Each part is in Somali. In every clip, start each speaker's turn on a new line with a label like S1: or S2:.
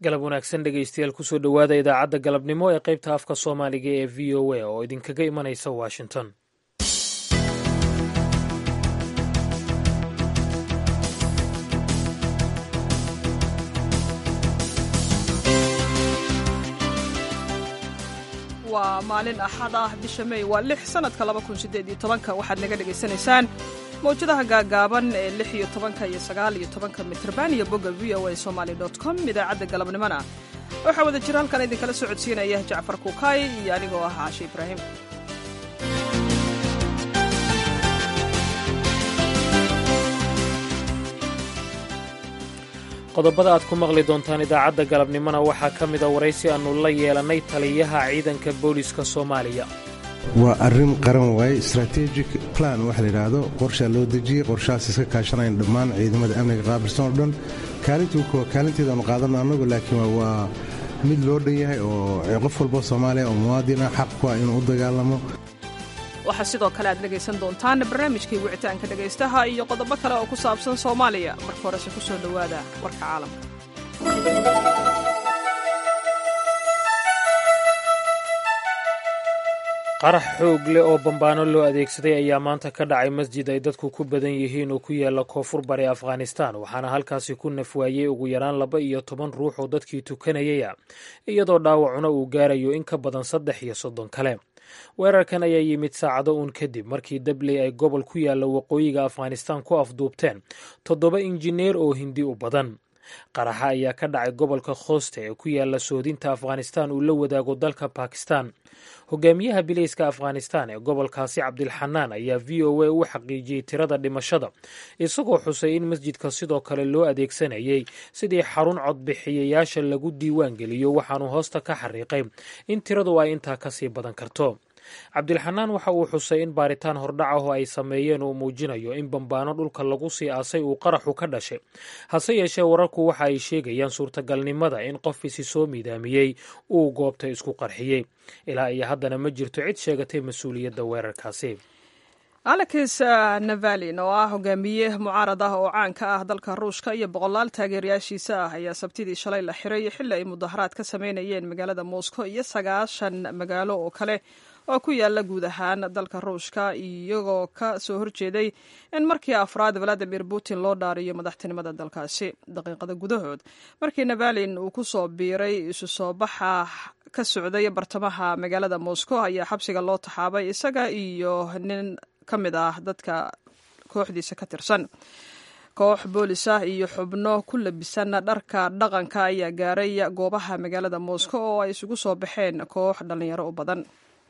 S1: galab wanaagsan dhegaystayaal kusoo dhowaada idaacadda galabnimo ee qaybta afka soomaaliga ee v o a oo idinkaga imanaysa washington
S2: waa maalin axad ah bisha mey waa lix sanadka laba kun sideed iyo tobanka waxaad naga dhegaysanaysaan mawjadaha gaagaaban ee lix iyo tobanka iyo sagaal iyo tobanka mitrban iyo bogga v o a somaly dot com idaacadda galabnimona waxaa wada jira halkan idinkala soo codsiinaya jacfar kukaay iyo anigoo ah caashe ibraahim
S1: qodobada aad ku maqli doontaan idaacadda galabnimona waxaa ka mida waraysi aannu la yeelannay taliyaha ciidanka booliska soomaaliya
S3: waa arrin qaran waaye strategic plan waxa la yidhaahdo qorshaa loo dejiyey qorshahaas iska kaashanayn dhammaan ciidamada amniga qaabilsan oo dhan kaalinteedaanu qaadanno annagu laakiin waa mid loo dhan yahay oo qof walbo soomaaliya oo muwaadina xaq ku ah inuu u dagaalamo
S2: waxaa sidoo kale aad dhegaysan doontaan barnaamijkii wicitaanka dhegaystaha iyo qodobo kale oo ku saabsan soomaaliya marka horese ku soo dhowaada warka caalamka
S1: qarax xoog leh oo bambaano loo adeegsaday ayaa maanta ka dhacay masjid ay dadku ku badan yihiin oo ku yaala koonfur bari afghanistan waxaana halkaasi ku nafwaayey ugu yaraan laba iyo toban ruux oo dadkii tukanayaya iyadoo dhaawacuna uu gaarayo in ka badan saddex iyo soddon kale weerarkan ayaa yimid saacado uun kadib markii dabley ay gobol ku yaalla waqooyiga afghanistan ku afduubteen toddoba injineer oo hindi u badan qaraxa ayaa ka dhacay gobolka khooste ee ku yaalla soodinta afghanistan uu la wadaago dalka bakistan hogaamiyaha bilayska afghanistan ee gobolkaasi cabdilxanaan ayaa v o a u xaqiijiyey tirada dhimashada isagoo xusay in masjidka sidoo kale loo adeegsanayay sidii xarun codbixiyayaasha lagu diiwaan geliyo waxaanu hoosta ka xariiqay in tiradu ay intaa kasii badan karto cabdilxanaan waxa uu xusay in baaritaan hordhacaho ay sameeyeen uu muujinayo in bambaano dhulka lagu sii aasay uu qaraxu ka dhashay hase yeeshee wararku waxa ay sheegayaan suurtagalnimada in qof isi soo miidaamiyey uu goobta isku qarxiyey ilaa iyo haddana ma jirto cid sheegatay mas-uuliyadda weerarkaasi
S2: alex navalin oo ah hogaamiye mucaarad ah oo caan ka ah dalka ruushka iyo boqolaal taageerayaashiisa ah ayaa sabtidii shalay la xiray xilli ay mudaharaad ka sameynayeen magaalada moscow iyo sagaashan magaalo oo kale oo ku yaala guud ahaan dalka ruushka iyagoo ka soo horjeeday in markii afraad valadimir putin loo dhaariyo madaxtinimada dalkaasi daqiiqada gudahood markii navalin uu ku soo biiray isu soo baxa ka socday bartamaha magaalada moscow ayaa xabsiga loo taxaabay isaga iyo nin ka mid ah dadka kooxdiisa ka tirsan koox boolis ah iyo xubno ku labisan dharka dhaqanka ayaa gaaray goobaha magaalada moscow oo ay isugu soo baxeen koox dhallinyaro u badan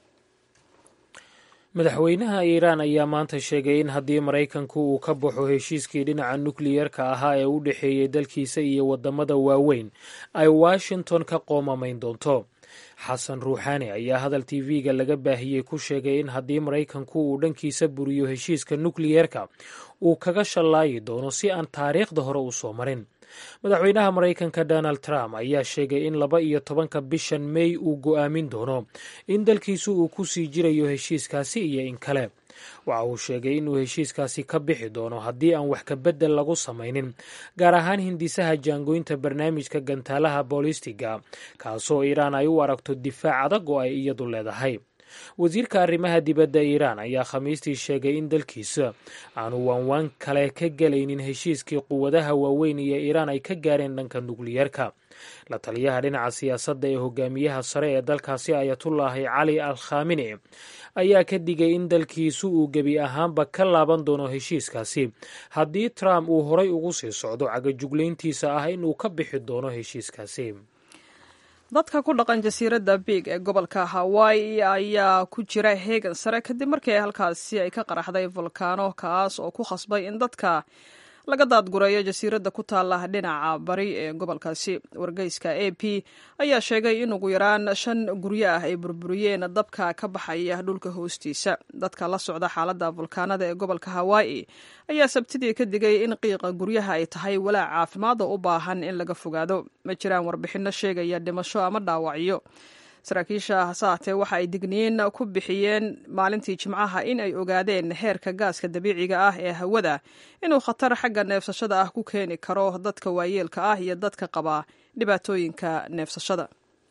S1: madaxweynaha iiraan ayaa maanta sheegay in haddii maraykanku uu ka baxo heshiiskii dhinaca nukliyerka ahaa ee u dhexeeyey dalkiisa iyo waddamada waaweyn ay washington ka qoomamayn doonto xasan ruuxaani ayaa hadal tv-ga laga baahiyey ku sheegay in haddii maraykanku uu dhankiisa buriyo heshiiska nukliyerka uu kaga shallaayi doono si aan taariikhda hore u soo marin madaxweynaha maraykanka donald trump ayaa sheegay in laba iyo tobanka bishan mey uu go'aamin doono in dalkiisu uu ku sii jirayo heshiiskaasi iyo in kale waxa uu sheegay inuu heshiiskaasi ka bixi doono haddii aan wax kabedel lagu samaynin gaar ahaan hindisaha jaangoynta barnaamijka gantaalaha boolistiga kaasoo iiraan ay u aragto difaac adag oo ay iyadu leedahay wasiirka arrimaha dibadda iiraan ayaa khamiistii sheegay in dalkiisa aanu waanwaan kale ka gelaynin heshiiskii quwadaha waaweyn iyo iiraan ay ka gaareen dhanka nukliyerka la taliyaha dhinaca siyaasadda ee hogaamiyaha sare ee dalkaasi ayatullaahi cali al khamine ayaa ka digay in dalkiisu uu gebi ahaanba ka laaban doono heshiiskaasi haddii trump uu horay ugu sii socdo cagajuglayntiisa ah inuu ka bixi doono heshiiskaasi
S2: dadka ku dhaqan jasiiradda big ee gobolka hawaii ayaa ku jira heegan sare kadib markii halkaasi ay ka qaraxday volkaano kaas oo ku khasbay in dadka laga daadgureeyo jasiiradda ku taala dhinaca bari ee gobolkaasi wargeyska a p ayaa sheegay in ugu yaraan shan guryo ah ay burburiyeen dabka ka baxaya dhulka hoostiisa dadka la socda xaaladda volkaanada ee gobolka hawaa'i ayaa sabtidii ka digay in qiiqa guryaha ay tahay walaac caafimaad oo u baahan in laga fogaado ma jiraan warbixinno sheegaya dhimasho ama dhaawacyo saraakiisha hase haatee waxa ay digniin ku bixiyeen maalintii jimcaha in ay ogaadeen heerka gaaska dabiiciga ah ee hawada inuu khatar xagga neefsashada ah ku keeni karo dadka waayeelka ah iyo dadka qaba dhibaatooyinka neefsashada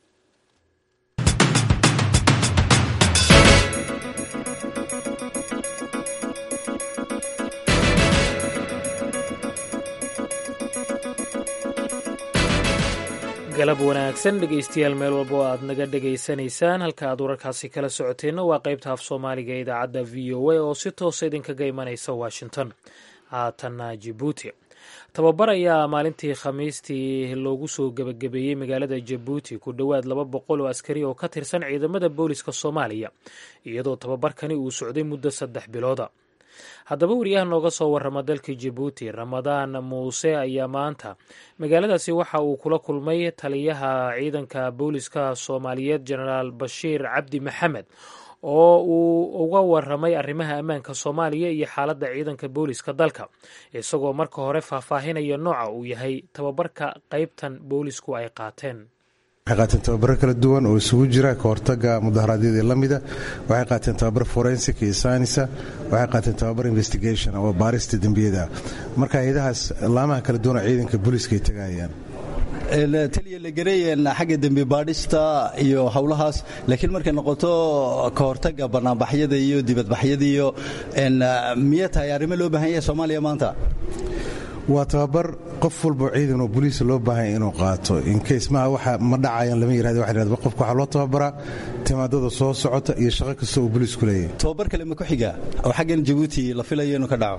S1: galab wanaagsan dhegaystayaal meel walba oo aad naga dhegaysanaysaan halka aad wararkaasi kala socoteenna waa qaybta af soomaaliga ee idaacadda v o a oo si toosa idinkaga imanaysa washington haatanna jibuuti tababar ayaa maalintii khamiistii loogu soo gebagabeeyey magaalada jabuuti ku dhowaad laba boqol oo askari oo ka tirsan ciidamada booliska soomaaliya iyadoo tababarkani uu socday muddo saddex bilooda haddaba wariyaha nooga soo warrama dalka jabuuti ramadaan muuse ayaa maanta magaaladaasi waxa uu kula kulmay taliyaha ciidanka booliska soomaaliyeed jenaraal bashiir cabdi maxamed oo uu uga waramay arrimaha ammaanka soomaaliya iyo xaaladda ciidanka booliska dalka isagoo marka hore faahfaahinaya nooca uu yahay tababarka qaybtan boolisku ay qaateen
S3: waxay qaateen tababaro kala duwan oo isugu jira ka hortaga mudaharaadyadii la mida waxay qaateen tababar forensic iyo saynisa waxay qaateen tababar investigation oo baarista dembiyada marka hay-adahaas laamaha kala duwan oo ciidanka booliiska ay tagayaan
S4: taliya la gareeyeen xagga dembi baadhista iyo howlahaas laakiin markay noqoto ka hortaga banaanbaxyada iyo dibadbaxyada iyo miya tahay arrimo loo baahan yahay soomaaliya maanta
S3: waa tababar qof walbo ciidan oo boliisa loo baahanya inuu qaato inkays maha waxa ma dhacayaan lama yirahdo waxa yirahdo qofka waxaa loo tababaraa timaadada soo socota iyo shaqo kasta uu boliisku leeyahay
S4: tababar kale ma ku xiga oo xaggan jabuuti la filayo inuu ka dhaco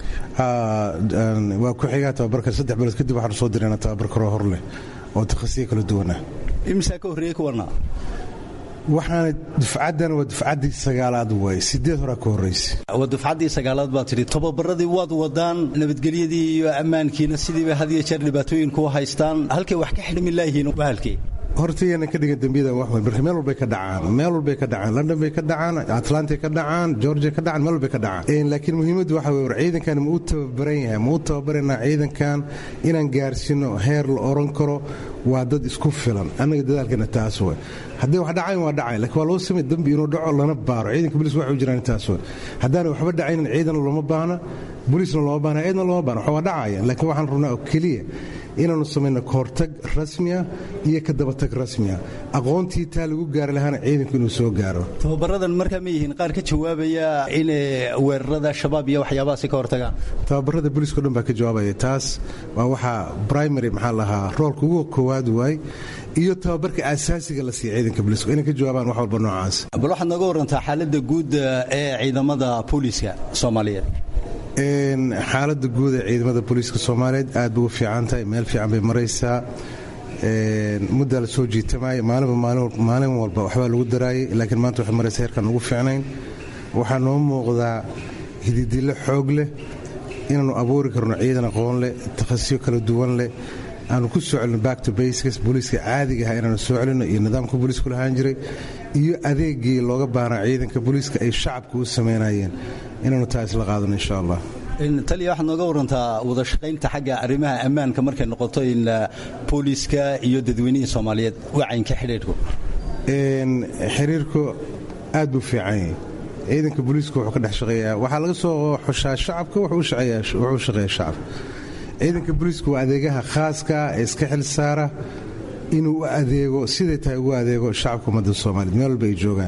S3: waa ku xigaa tababarka saddex bilood kadib waxaanu soo dirayna tababar karoo hor leh oo takhasiyo kala duwan ah
S4: imisaa ka horreeyey kuwana
S3: waxaana dufcaddan waa dufcaddii sagaalaad waay sideed horaa ka horraysa
S4: waa dufcaddii sagaalaad baa tidhi tababaradii waad wadaan nabadgelyadii iyo ammaankiina sidiiba had iyo jeer dhibaatooyinku haystaan halkay wax ka xidhmi laayihiin bahalkii
S3: hortayana ka dhigan dembiyada wax weyn marka meel walbay ka dhacaan meel walbay ka dhacaan london bay ka dhacaan atlantay ka dhacaan georgia ka dhacaan meel walbay ka dhacaan laakiin muhiimaddu waxa weye war ciidankan ma u tababaran yahay ma u tababaranaa ciidankan inaan gaarsiino heer la oran karo waa dad isku filan annaga dadaalkana taas wey haddii wax dhacayn waa dhacay lakiin waa loo samay dembi inuu dhaco lana baaro ciidanka bolis waxay u jiraan taas wey haddaana waxba dhacaynin ciidan looma baahna bolisna looma baahna ciidna looma baahna wax waa dhacaya laakiin waxaan rabnaa oo keliya inaanu samayno kahortag rasmiya iyo ka dabatag rasmiya aqoontii taa lagu gaari lahaana ciidanku inuu soo gaaro
S4: tababaradan markaa ma yihiin qaar ka jawaabaya inay weerarada shabaab iyo waxyaabahaasi ka hortagaan
S3: tababarada booliiska o dhan baa ka jawaabaya taas waa waxaa primary maxaa lahaa roolka ugu koowaad waay iyo tababarka asaasiga la siiya ciidanka booliiska inay ka jawaabaan wax walba noocaas
S4: bal waxaad nooga warantaa xaaladda guud ee ciidamada booliiska soomaaliyeed
S3: xaaladda guud ee ciidamada booliiska soomaaliyeed aad bay u fiican tahay meel fiican bay maraysaa muddaa la soo jiitamaya maalinba maalin walba waxbaa lagu daraayay laakiin maanta waxay maraysa heerkaan ugu fiicnayn waxaa noo muuqdaa hididilo xoog leh inaannu abuuri karno ciidan aqoon leh takhasiyo kala duwan leh aanu ku soo celino back to bases booliiska caadiga aha inaanu soo celino iyo nidaamka booliisku lahaan jiray iyo adeegii looga baahnaa ciidanka booliiska ay shacabka u samaynayeen inaanu taa isla qaadano insha allah
S4: taliya waxaad nooga warantaa wada shaqaynta xagga arrimaha ammaanka markay noqoto in booliiska iyo dadweynihii soomaaliyeed wacaynka xidhiidhku
S3: xiriirku aad buu fiican yahay ciidanka booliiska wuxuu ka dhex shaqeeyaa waxaa laga soo xushaa shacabka wuxuu u shaqeeyaa shacabka ciidanka booliisku waa adeegaha khaaska ee iska xil saara inuu u adeego siday tahay ugu adeego shacabka ummadda soomaaliyed meel walba ay joogaan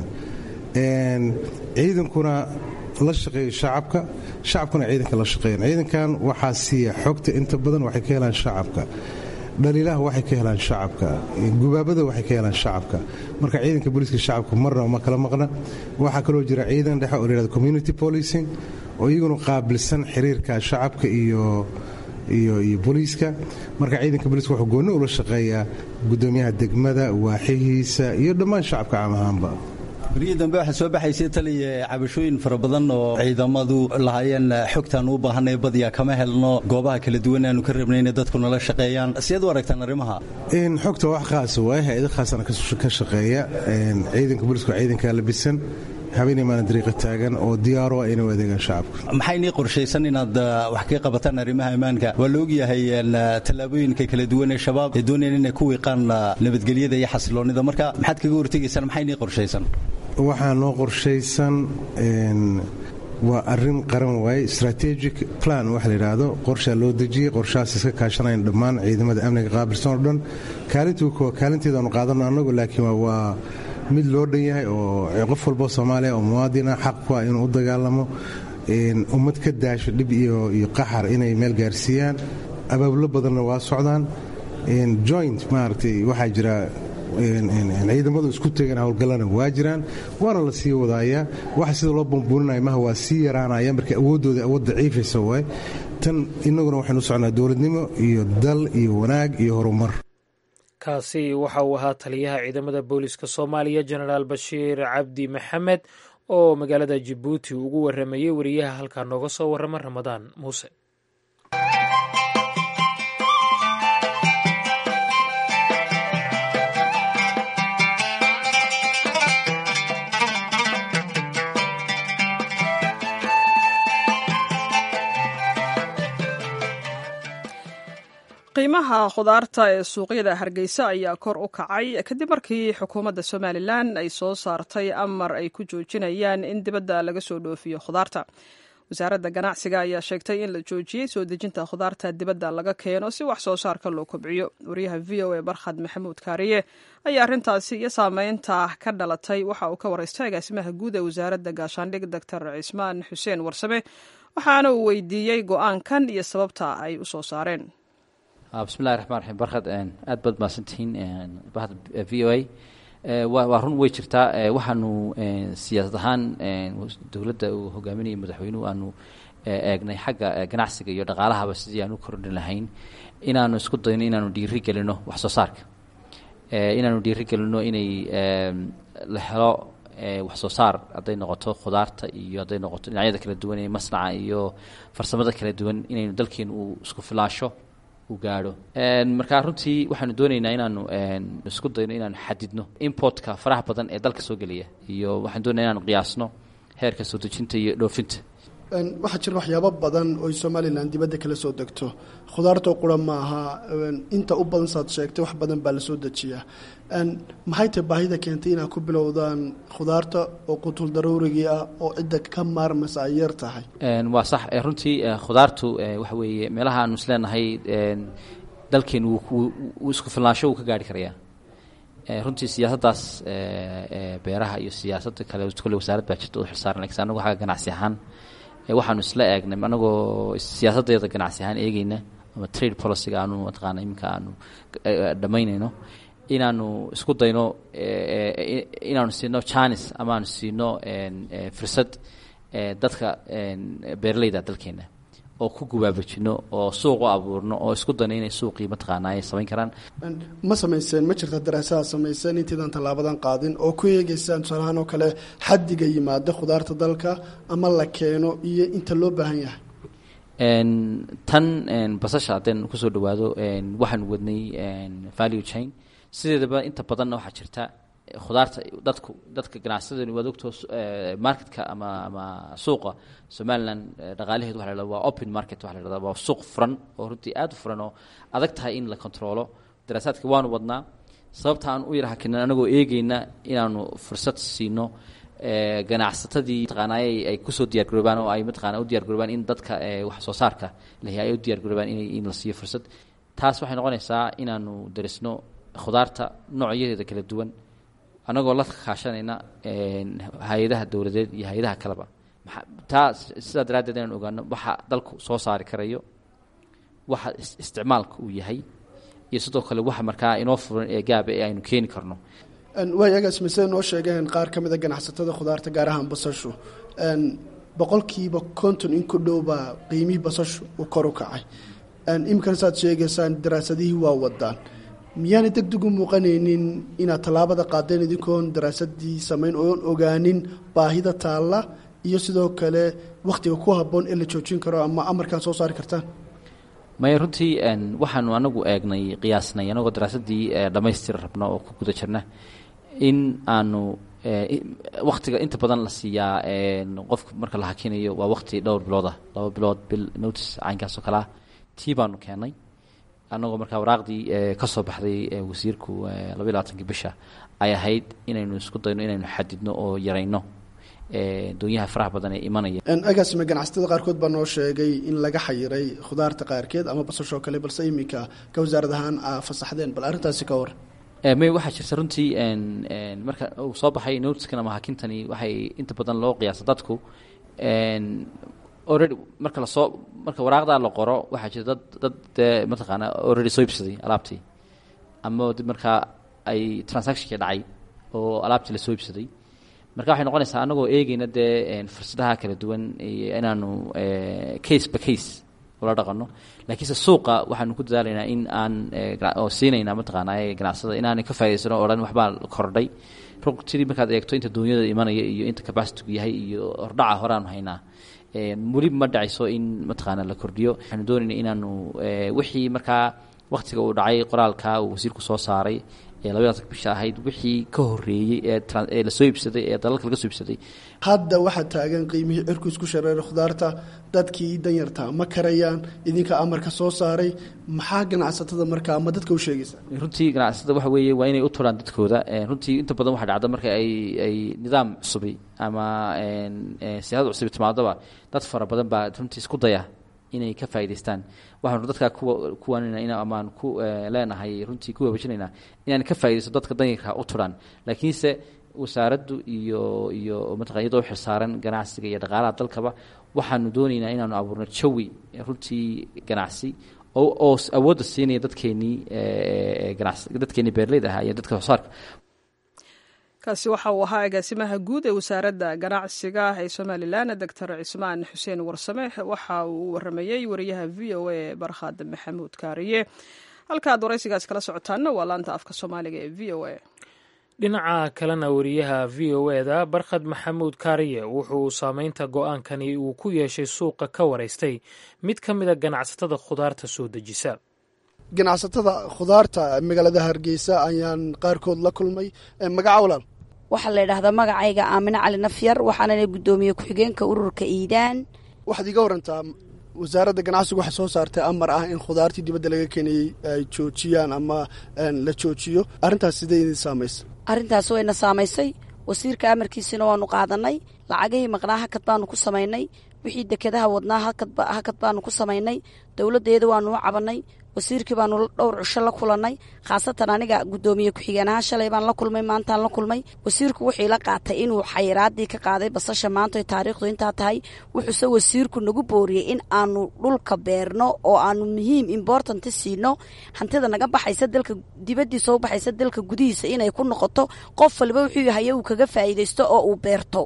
S3: ciidankuna la shaqeeyo shacabka shacabkuna ciidanka la shaqeeyan ciidankan waxaa siiya xogta inta badan waxay ka helaan shacabka dhaliilaha waxay ka helaan shacabka gubaabada waxay ka helaan shacabka marka ciidanka booliiska shacabka marna ma kala maqna waxaa kaloo jira ciidan dhexe oo layhahdo community policing oo iyaguna qaabilsan xiriirka shacabka iyo iyo booliiska marka ciidanka booliiska wuxuu goonni ula shaqeeyaa gudoomiyaha degmada waaxihiisa iyo dhammaan shacabka caam ahaanba
S4: berihii dambe waxaa soo baxaysay taliya cabashooyin fara badan oo ciidamadu lahaayeen xogtaan u baahanay badiyaa kama helno goobaha kala duwan aanu ka rabnay inay dadku nala shaqeeyaan sideed u aragtaan arrimaha
S3: xogta wax khaasa waay hay-ada khaasana ka shaqeeya ciidanka booliiska waa ciidanka labisan habeenay maalin dariiqa taagan oo diyaaro ah inay u adeegaan shacabka
S4: maxay nii qorshaysan inaad wax kaga qabataan arrimaha ammaanka waa la ogyahay tallaabooyinka kala duwan ee shabaab ee doonayaan inay ku wiiqaan nabadgelyada iyo xasiloonnida marka maxaad kaga hortegaysaan maxay nii qorshaysan
S3: waxaa noo qorshaysan waa arin qaran waaye strategic plan waxa la yidhaahdo qorshaa loo dejiyey qorshahaas iska kaashanayn dhammaan ciidamada amniga qaabilsan oo dhan kaalinteedaanu qaadano annagu laakiin waa mid loo dhan yahay oo qof walbo soomaaliya oo muwaadina xaq ku ah inuu u dagaalamo ummad ka daasho dhib iyo qaxar inay meel gaarsiiyaan abaabulo badanna waa socdaan joint maaragtay waxaa jira ciidamadu isku tegan howlgallana waa jiraan waana la sii wadaayaa waxa sida loo bambuuninaya maha waa sii yaraanaya marka awooddooda awood daciifaysa waay tan innaguna waxaynu socnaa dowladnimo iyo dal iyo wanaag iyo horumar
S1: kaasi waxa uu ahaa taliyaha ciidamada booliska soomaaliya jenaraal bashiir cabdi maxamed oo magaalada jabuuti ugu waramayey wariyaha halkaa nooga soo warrama ramadaan muuse
S2: qiimaha khudaarta ee suuqyada hargeysa ayaa kor u kacay kadib markii xukuumadda somalilan ay soo saartay amar ay ku joojinayaan in dibadda laga soo dhoofiyo khudaarta wasaaradda ganacsiga ayaa sheegtay in la joojiyey soo dejinta khudaarta dibadda laga keeno si wax soo saarka loo kobciyo wariyaha v o a barkhad maxamuud kaariye ayaa arrintaasi iyo saameynta ka dhalatay waxa uu ka waraystay agaasimaha guud ee wasaaradda gaashaandhig doctor cismaan xuseen warsame waxaana uu weydiiyey go-aankan iyo sababta ay u soo saareen
S5: bismillahi raxmaan raxiim barkhad aad baad mahadsantihiin bahda v o a waa run way jirtaa waxaanu siyaasad ahaan dowladda uu hogaaminayay madaxweynuhu aanu eegnay xagga ganacsiga iyo dhaqaalahaba sidii aan u kordhin lahayn inaanu isku dayno inaanu dhiiri gelino wax soo saarka inaanu dhiiri gelino inay la helo wax soo saar hadday noqoto khudaarta iyo hadday noqoto dhinacyada kala duwan ee masnaca iyo farsamada kala duwan inaynu dalkeenu uu isku filaasho gaadho markaa runtii waxaanu doonaynaa inaanu isku dayno inaanu xadidno importka faraha badan ee dalka soo geliya iyo waxaan doonaya inaanu qiyaasno heerka soo dejinta iyo dhoofinta
S6: waxaa jira waxyaabo badan oy somalilan dibadda kala soo degto khudaartoo qura ma aha inta u badan saad sheegtay wax badan baa lasoo dejiyaa maxay tahay baahida keentay inaad ku bilowdaan khudaarta oo qutul daruurigii ah oo cidda ka maarmaysa ay yar tahay
S5: waa sax runtii khudaartu waxa weeye meelaha aanu isleenahay dalkeenu wuu isku filnaansho wuu ka gaari karayaa runtii siyaasaddaas beeraha iyo siyaasadda kale kole wasaarad baa jirta u xilsaaran lakiin anagu xagga ganacsi ahaan waxaanu isla eegnay anagoo siyaasaddeeda ganacsi ahaan eegeyna ama trade policyga aanu mataqaana iminka aanu dhammaynayno inaanu isku dayno inaanu siino janis ama aanu siino fursad dadka beeraleyda dalkeena oo ku gubaabajino oo suuq u abuurno oo isku dayno inay suuqii mataqaana ay samayn karaan
S6: ma samayseen ma jirta daraasaha samayseen intaydan tallaabadan qaadin oo ku eegeysaan tusaalahaan oo kale xaddiga yimaada khudaarta dalka ama la keeno iyo inta loo baahan yahay
S5: tan basasha haddeen kusoo dhawaado waxaanu wadnay value chain sideedaba inta badanna waxaa jirta khudaarta dadku dadka ganacsadani waad ogtoo marketka ama ama suuqa somalilan dhaqaalaheedu waxa la hahda waa open market waxa la hahda waa suuq furan oo runtii aad u furan oo adag tahay in la controlo daraasaadka waanu wadnaa sababta aan u yar hakinan anagoo eegeyna inaanu fursad siino ganacsatadii mataqaanay ay kusoo diyaar garoobaan oo ay mataqaana u diyar garoobaan in dadka wax soo saarka lahi ay u diyar garoobaan in in la siiyo fursad taas waxay noqonaysaa inaanu darisno khudaarta noocyadeeda kala duwan annagoo la kaashanayna hay-adaha dowladeed iyo hay-adaha kaleba taa sidaa daraaddeed inaan ogaano waxa dalku soo saari karayo waxa isticmaalka uu yahay iyo sidoo kale waxa markaa inoo furan ee gaaba ee aynu keeni karno
S6: waayagaas masida noo sheegeen qaar ka mida ganacsatada khudaarta gaar ahaan basashu boqolkiiba konton in ku dhow baa qiimihii basashu uu kor u kacay iminkana saad sheegaysaan daraasadihii waa wadaan miyaana deg deg u muuqanaynin inaad tallaabada qaadeen idinkoon daraasadii samayn oon ogaanin baahida taalla iyo sidoo kale wakhtiga ku habboon ee la joojin karo ama amarkaan soo saari kartaan
S5: maya runtii waxaanu anagu eegnay qiyaasnay anagoo daraasadii dhammaystira rabna oo ku guda jirna in aanu waktiga inta badan la siiyaa qofka marka la hakinayo waa wakti dhowr bilood ah laba bilood bil notice caynkaas oo kale ah tii baanu keenay annagoo markaa waraaqdii ka soo baxday wasiirku labaiy labaatankii bisha ay ahayd inaynu isku dayno inaynu xadidno oo yarayno doonyaha faraha badan ee imanaya
S6: agaasime ganacsatada qaarkood baa noo sheegay in laga xayiray khudaarta qaarkeed ama basashoo kale balse iminka ka wasaarad ahaan aa fasaxdeen bal arrintaasi ka waran
S5: may waxaa jirta runtii marka uu soo baxay notiskan ama hakintani waxay inta badan loo qiyaasa dadku already marka lasoo marka waraaqdaa la qoro waxaa jira dad dad dee mataqaana already soo ibsaday alaabtii ama markaa ay transactionkii dhacay oo alaabtii lasoo ibsaday marka waxay noqonaysaa annagoo eegeyna dee fursadaha kala duwan inaanu case by case ula dhaqano laakiinse suuqa waxaanu ku dadaalaynaa in aan oo siinaynaa mataqaana ganacsada inaanay ka faa'idaysano o dhan waxbaa kordhay runtii markaad eegto inta duunyada imanaya iyo inta capacitigu yahay iyo hordhaca horeaanu haynaa weli ma dhacayso in mataqaana la kordhiyo waxaanu doonayna inaanu wixii markaa waktiga uu dhacay qoraalka uu wasiirku soo saaray ee labadaatan bisha ahayd wixii ka horeeyey ee lasoo iibsaday ee dalalka laga soo iibsaday
S6: hadda waxaa taagan qiimihii cirku isku shareeray khudaarta dadkii danyarta ma karayaan idinka amarka soo saaray maxaa ganacsatada markaa ama dadka u sheegaysa
S5: runtii ganacsatada waxa weeye waa inay u turaan dadkooda runtii inta badan waxaa dhacda marka ay ay nidaam cusubi ama siyaasad cusubi timaadaba dad fara badan baa runtii isku daya inay ka faa'idaystaan waxaanu dadkaa kuwa kuwanina in amaan ku leenahay runtii ku waabajinaynaa inaan ka faaidaysto dadka danyarka u turaan laakiinse wasaaraddu iyo iyo mataqan iyadoo xilsaaran ganacsiga iyo dhaqaalaha dalkaba waxaanu doonaynaa inaanu abuurno jawi runtii ganacsi oo oo awoodda siinaya dadkeenii ganacsi dadkeenii beerleyda ahaa iyo dadka soosaarka
S2: kaasi waxa uu ahaa agaasimaha guud ee wasaaradda ganacsiga ee somalilan doctor cismaan xuseen warsame waxa uu u waramayey wariyaha v o a barkhad maxamuud kaariye halkaaad waraysigaas kala socotaanna waa laanta afka soomaaliga ee v o a
S1: dhinaca kalena wariyaha v o eda barkhad maxamuud kaariye wuxuu saameynta go-aankani uu ku yeeshay suuqa ka waraystay mid ka mida ganacsatada khudaarta soo dejisa
S6: ganacsatada khudaarta magaalada hargeysa ayaan qaarkood la kulmay magaca walaal
S7: waxaa la yidhaahdaa magacayga aamine cali nafyar waxaanana guddoomiye ku-xigeenka ururka iidaan
S6: waxaad iga warantaa wasaaradda ganacsigu waxay soo saartay amar ah in khudaartii dibadda laga keenayey ay joojiyaan ama la joojiyo arrintaas sidee idin saamaysa
S7: arrintaas wayna saamaysay wasiirka amarkiisina waanu qaadanay lacagihii maqnaa hakad baanu ku samaynay wixii dekedaha wadnaa hakad baanu ku samaynay dowladdeeda waanu u cabannay wasiirkii baanu dhowr cisho la kulannay khaasatan aniga guddoomiye ku-xigeen ahaan shalay baan la kulmay maantaan la kulmay wasiirku wuxuu ila qaatay inuu xayiraadii ka qaaday basasha maanta taariikhdu intaa tahay wuxuuse wasiirku nagu booriyey in aanu dhulka beerno oo aanu muhiim imbortanti siino hantida naga baxaysa dalka dibadiisa u baxaysa dalka gudihiisa inay ku noqoto qof waliba wuxuu haye uu kaga faa'iidaysto oo uu beerto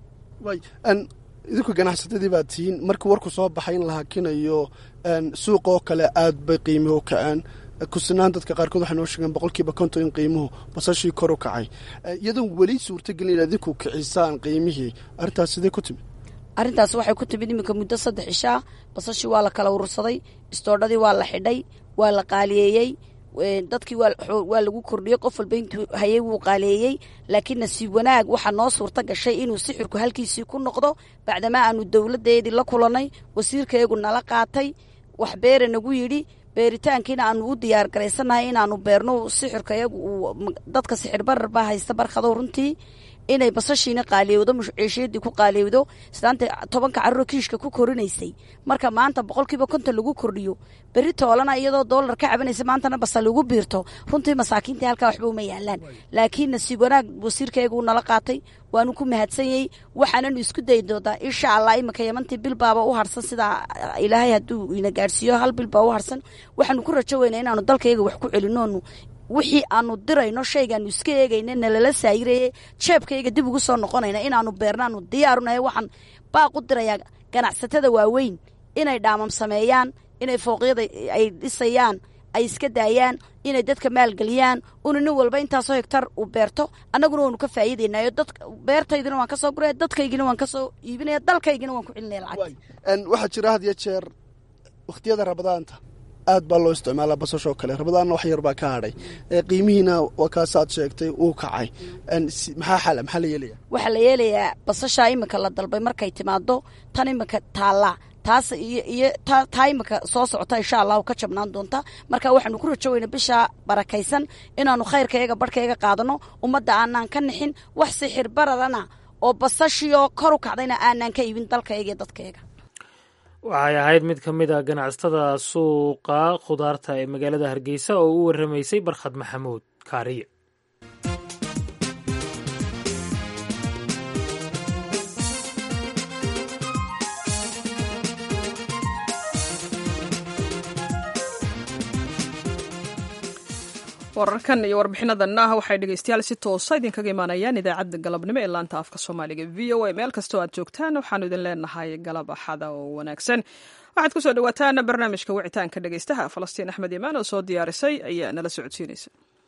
S6: idinku ganacsatadii baad tihiin markii warku soo baxay in la hakinayo suuqa oo kale aad bay qiimuhu u kaceen kusinaan dadka qaarkood waxay noo sheegeen boqolkiiba konton in qiimuhu basashii kor u kacay iyadoon weli suurtagelin in adinku kicisaan qiimihii arrintaas sidee ku timid
S7: arrintaas waxay ku timid iminka muddo saddex ishaa basashii waa la kala urursaday istoodhadii waa la xidhay waa la qaaliyeeyey dadkii waa lagu kordhiyey qof walba intuu hayay wuu qaaleeyey laakiin nasiib wanaag waxaa noo suurta gashay inuu sixirku halkiisii ku noqdo bacdamaa aanu dowladdeedii la kulannay wasiirkayagu nala qaatay wax beere nagu yidhi beeritaankiina aanu u diyaar garaysannahay inaanu beerno sixirka yagu uu dadka sixir barar baa haysta barkado runtii inay basashiina qaaliyowdo muciishiyadii ku qaaliyowdo islaanta tobanka carruur kiishka ku korinaysay marka maanta boqolkiiba konton lagu kordhiyo berri toolana iyadoo doolar ka cabanaysa maantana basal lagu biirto runtii masaakiintii halkaa waxba uma yaalaan laakiin nasiib wanaag wasiirkaygu nala qaatay waanu ku mahadsanyey waxaananu isku dayi doontaa insha allah iminka yamantii bilbaaba u harsan sidaa ilaahay hadduu ina gaadhsiiyo hal bilbaa u harsan waxaanu ku rajo weynaa inaanu dalkayga wax ku celinoonu wixii aanu dirayno shaygaanu iska eegayna nalala saayiraye jeebkayga dib ugu soo noqonayna inaanu beernaanu diyaarunahay waxaan baaq u dirayaa ganacsatada waaweyn inay dhaamam sameeyaan inay fooqyada ay dhisayaan ay iska daayaan inay dadka maalgeliyaan una nin walba intaasoo hegtar uu beerto annaguna waanu ka faa'iidaynayo dad beertaydina waan ka soo guraya dadkaygina waan ka soo iibinaya dalkaygina waan ku celinaya lacag
S6: waxaa jira had iyo jeer wakhtiyada rabadaanta aad baa loo isticmaalaa basashoo kale rabadaanna wax yar baa ka hadhay qiimihiina waa kaasaad sheegtay uu kacay maxaa xala maxaa la yeelaya
S7: waxaa la yeelayaa basashaa iminka la dalbay markay timaado tan iminka taallaa taas iyo iyo taa iminka soo socota insha allahu ka jabnaan doonta marka waxaanu ku rajo weyna bishaa barakaysan inaanu khayrkayaga barhkayaga qaadano ummadda aanaan ka nixin wax sixir baradana oo basashiioo kor u kacdayna aanaan ka iibin dalkayaga iyo dadkayaga
S1: waxay ahayd mid ka mid a ganacsatada suuqa khudaarta ee magaalada hargeysa oo u warramaysay barkhad maxamuud kaariye
S2: wararkan iyo warbixinadanah waxay dhegeystayaal si toosa idinkaga imaanayaan idaacadda galabnimo ee laanta afka soomaaliga v o a meel kastoo aad joogtaan waxaanu idin leenahay galab axada oo wanaagsan waxaad kusoo dhawaataan barnaamijka wicitaanka dhegeystaha falastiin axmed imaan oo soo diyaarisay ayaa nala socodsiinaysa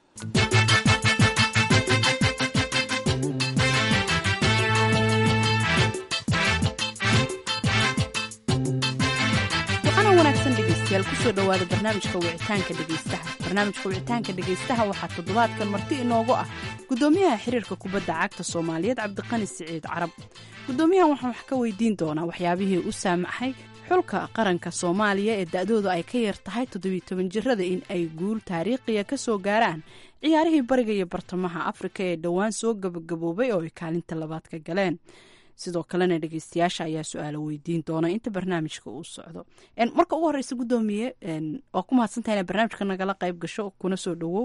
S8: dhegeystayaal kusoo dhawaada barnaamijka wicitaanka dhegeystaha barnaamijka wicitaanka dhegeystaha waxaa toddobaadkan marti inoogu ah gudoomiyaha xiriirka kubadda cagta soomaaliyeed cabdiqani siciid carab gudoomiyahan waxaan wax ka weydiin doonaa waxyaabihii u saamaxay xulka qaranka soomaaliya ee da-doodu ay ka yar tahay toddobiy toban jirada in ay guul taariikhiya ka soo gaaraan ciyaarihii bariga iyo bartamaha afrika ee dhowaan soo gabagaboobay oo ay kaalinta labaad ka galeen sidoo kalena dhegeystayaasha ayaa su-aalo weydiin doona inta barnaamijka uu socdo marka ugu horeysa gudoomiye waa ku mahadsantaha ina barnaamijka nagala qayb gasho kuna soo dhawow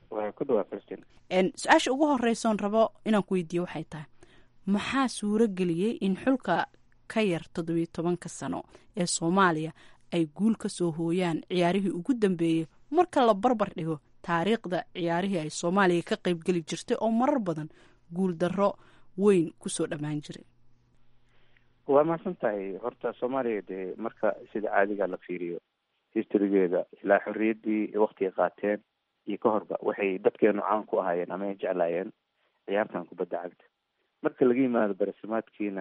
S8: su-aasha ugu horeysoon rabo inaan ku weydiiyo waxay tahay maxaa suuro geliyey in xulka ka yar toddobiyo tobanka sano ee soomaaliya ay guul ka soo hooyaan ciyaarihii ugu dambeeyey marka la barbar dhigo taariikhda ciyaarihii ay soomaaliya ka qeybgeli jirtay oo marar badan guul darro weyn kusoo dhammaan jiray
S9: waa mahadsan tahay horta soomaaliya dee marka sida caadiga la fiiriyo historygeeda ilaa xorriyaddii waktiga qaateen iyo ka horba waxay dadkeenu caan ku ahaayeen ama ay jeclaayeen ciyaartan kubadda cagta marka laga yimaado barasimaadkiina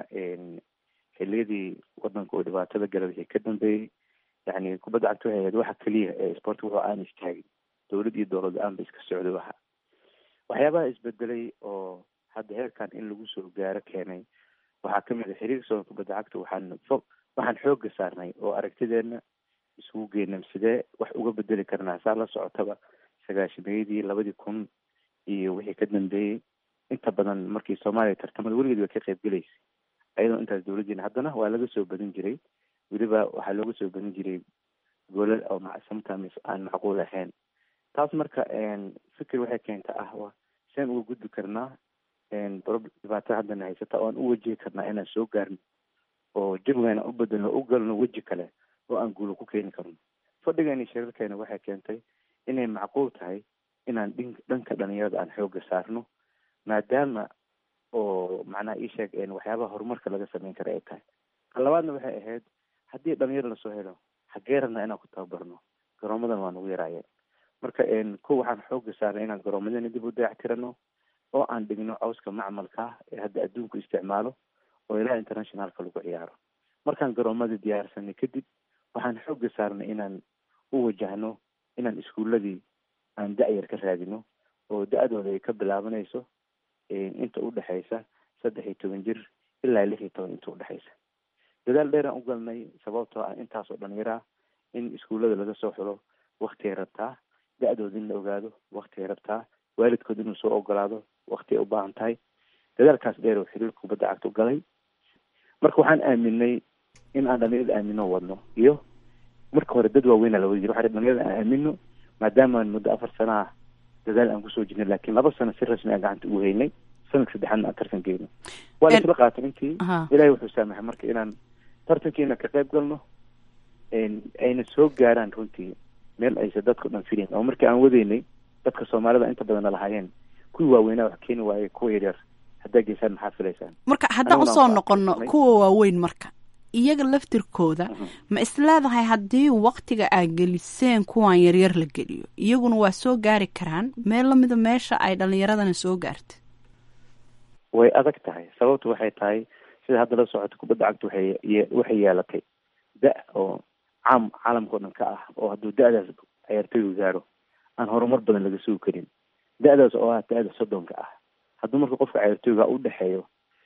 S9: xiliyadii wadanka uu dhibaatada gala wixii ka dambeeyey yani kubadda cagta waxay ahayd waxa keliya ee sportka wuxuu aan istaagin dowlad iyo dowlad la-aan ba iska socday waxa waxyaabaha isbedelay oo hadda heerkan in lagu soo gaaro keenay waxaa kamid a xiriirka soonka kubadda cagta waxaan fo waxaan xooga saarnay oo aragtideena isugu geynam sidee wax uga bedeli karnaa saa la socotaba sagaashameeyadii labadii kun iyo wixii ka dambeeyey inta badan markii soomaaliya tartamada weligeed way ka qayb gelaysay ayadoo intaas dowladdiina haddana waa laga soo badin jiray weliba waxaa looga soo badin jiray goolal oo sometimes aan macquul ahayn taas marka fikir waxay keenta ah wa seen uga gudbi karnaa dhibaatada haddana haysata oo aan u wajihi karnaa inaan soo gaarno oo jawigaana u bedelno u galno weji kale oo aan guulo ku keeni karno fadhigeeni shirarkeena waxay keentay inay macquul tahay inaan dhin dhanka dhalinyarada aan xooga saarno maadaama oo macnaha ii sheeg waxyaabaha horumarka laga sameyn kara ay tahay ka labaadna waxay ahayd haddii dhalinyaro lasoo helo xagee rabnaa inaan ku tababarno garoomadan waa nagu yaraayeen marka ko waxaan xooga saarnay inaan garoomadana dib u dayactirano oo aan dhigno cawska macmalka ah ee hadda adduunku isticmaalo oo ilaa internationalka lagu ciyaaro markaan garoomada diyaarsanay kadib waxaan xooga saarnay inaan u wajahno inaan iskuuladii aan da-yar ka raadino oo da-dooda ay ka bilaabanayso inta udhexaysa saddex iyo toban jir ilaa lix iyo toban inta udhexaysa dadaal dheeraan u galnay sababtoo ah intaasoo dhalinyara in iskuullada laga soo xulo waktigay rabtaa da-dooda in la ogaado waktigay rabtaa waalidkood inuu soo ogolaado wakti ay u baahan tahay dadaalkaas dheer oo xiriirka kubadda cagta u galay marka waxaan aaminay in aan dhalinyarada aamino wadno iyo marka hore dad waaweynaa la wadi jira waxa dhalinyarada aan aamino maadaama aan muddo afar sana ah dadaal aan kusoo jirnay laakiin laba sano si rasmi aan gacanta ugu haynay sanadka saddexaadna aan tartan geyno waa la isla qaatay intii ilaahay wuxuu saamaxay marka inaan tartankiina ka qayb galno ayna soo gaaraan runtii meel aysa dadka dhan filayn oo markii aan wadaynay dadka soomaalida inta badan lahaayeen kuwii waaweynaa wax keeni waaye kuwa yaryar haddaa geysaan maxaa filaysaan
S8: marka haddaan usoo noqono kuwa waaweyn marka iyaga laftirkooda ma isleedahay haddii waktiga aad geliseen kuwan yaryar la geliyo iyaguna waa soo gaari karaan meel lamida meesha ay dhalinyaradana soo gaartay
S9: way adag tahay sababtu waxay tahay sida hadda la socoto kubadda cagta waxay waxay yeelatay da- oo caam caalamka o dhan ka ah oo hadduu da-daas ciyaartooygu gaaro aan horumar badan laga sugi karin da-daas oo ah da-da soddonka ah hadduu marka qofka ciyaartooyga u dhexeeyo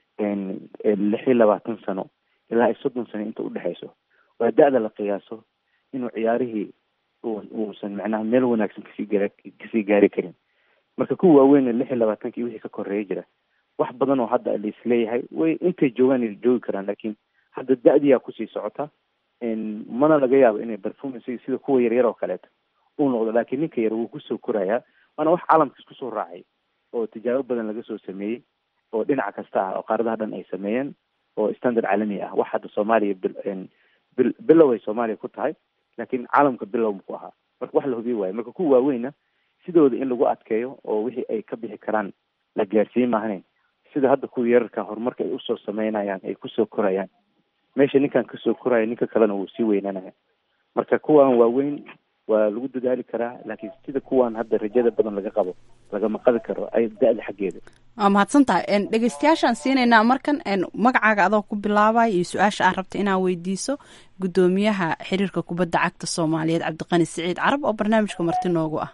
S9: lix iyo labaatan sano ilaa iyo soddon sano inta udhexeyso waa da-da la qiyaaso inuu ciyaarihii uusan macnaha meel wanaagsan kasii gara kasii gaari karin marka kuwa waaweyn lix iyo labaatanka iyo wixii ka koreeya jira wax badan oo hadda laisleeyahay way intay joogaan ay joogi karaan laakiin hadda da-diyaa kusii socota mana laga yaabo inay performance sida kuwa yaryar oo kaleeto uu noqdo laakiin ninka yar wuu kusoo korayaa waana wax caalamka isku soo raacay oo tijaabo badan laga soo sameeyey oo dhinac kasta ah oo qaaradaha dhan ay sameeyeen oo standard caalami ah wax hadda soomaaliya bil bilow ay soomaaliya ku tahay laakiin caalamka bilow ku ahaa marka wax la hubiye waayo marka kuwa waaweyna sidooda in lagu adkeeyo oo wixii ay ka bixi karaan la gaarsiin maahnayn sida hadda kuwa yararka horumarka ay usoo sameynayaan ay kusoo korayaan meesha ninkan kasoo koraya ninka kalena wuu sii weynanaya marka kuwan waaweyn waa lagu dadaali karaa laakiin sida kuwan hadda rajada badan laga qabo lagama qabi karo ay da-da xaggeeda
S8: waa mahadsan tahay dhegeystayaashaan siinaynaa markan magacaaga adoo ku bilaabay iyo su-aasha aad rabta inaad weydiiso guddoomiyaha xiriirka kubadda cagta soomaaliyeed cabdiqani siciid carab oo barnaamijka marti noogu ah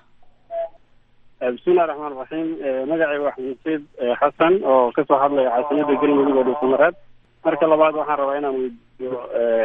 S10: bismillahi raxmaan raxiim magacayga waa xamuuseed xasan oo kasoo hadlaya caasimada galmudug oo dhuusamareed marka labaad waxaan rabaa inaan weydiiyo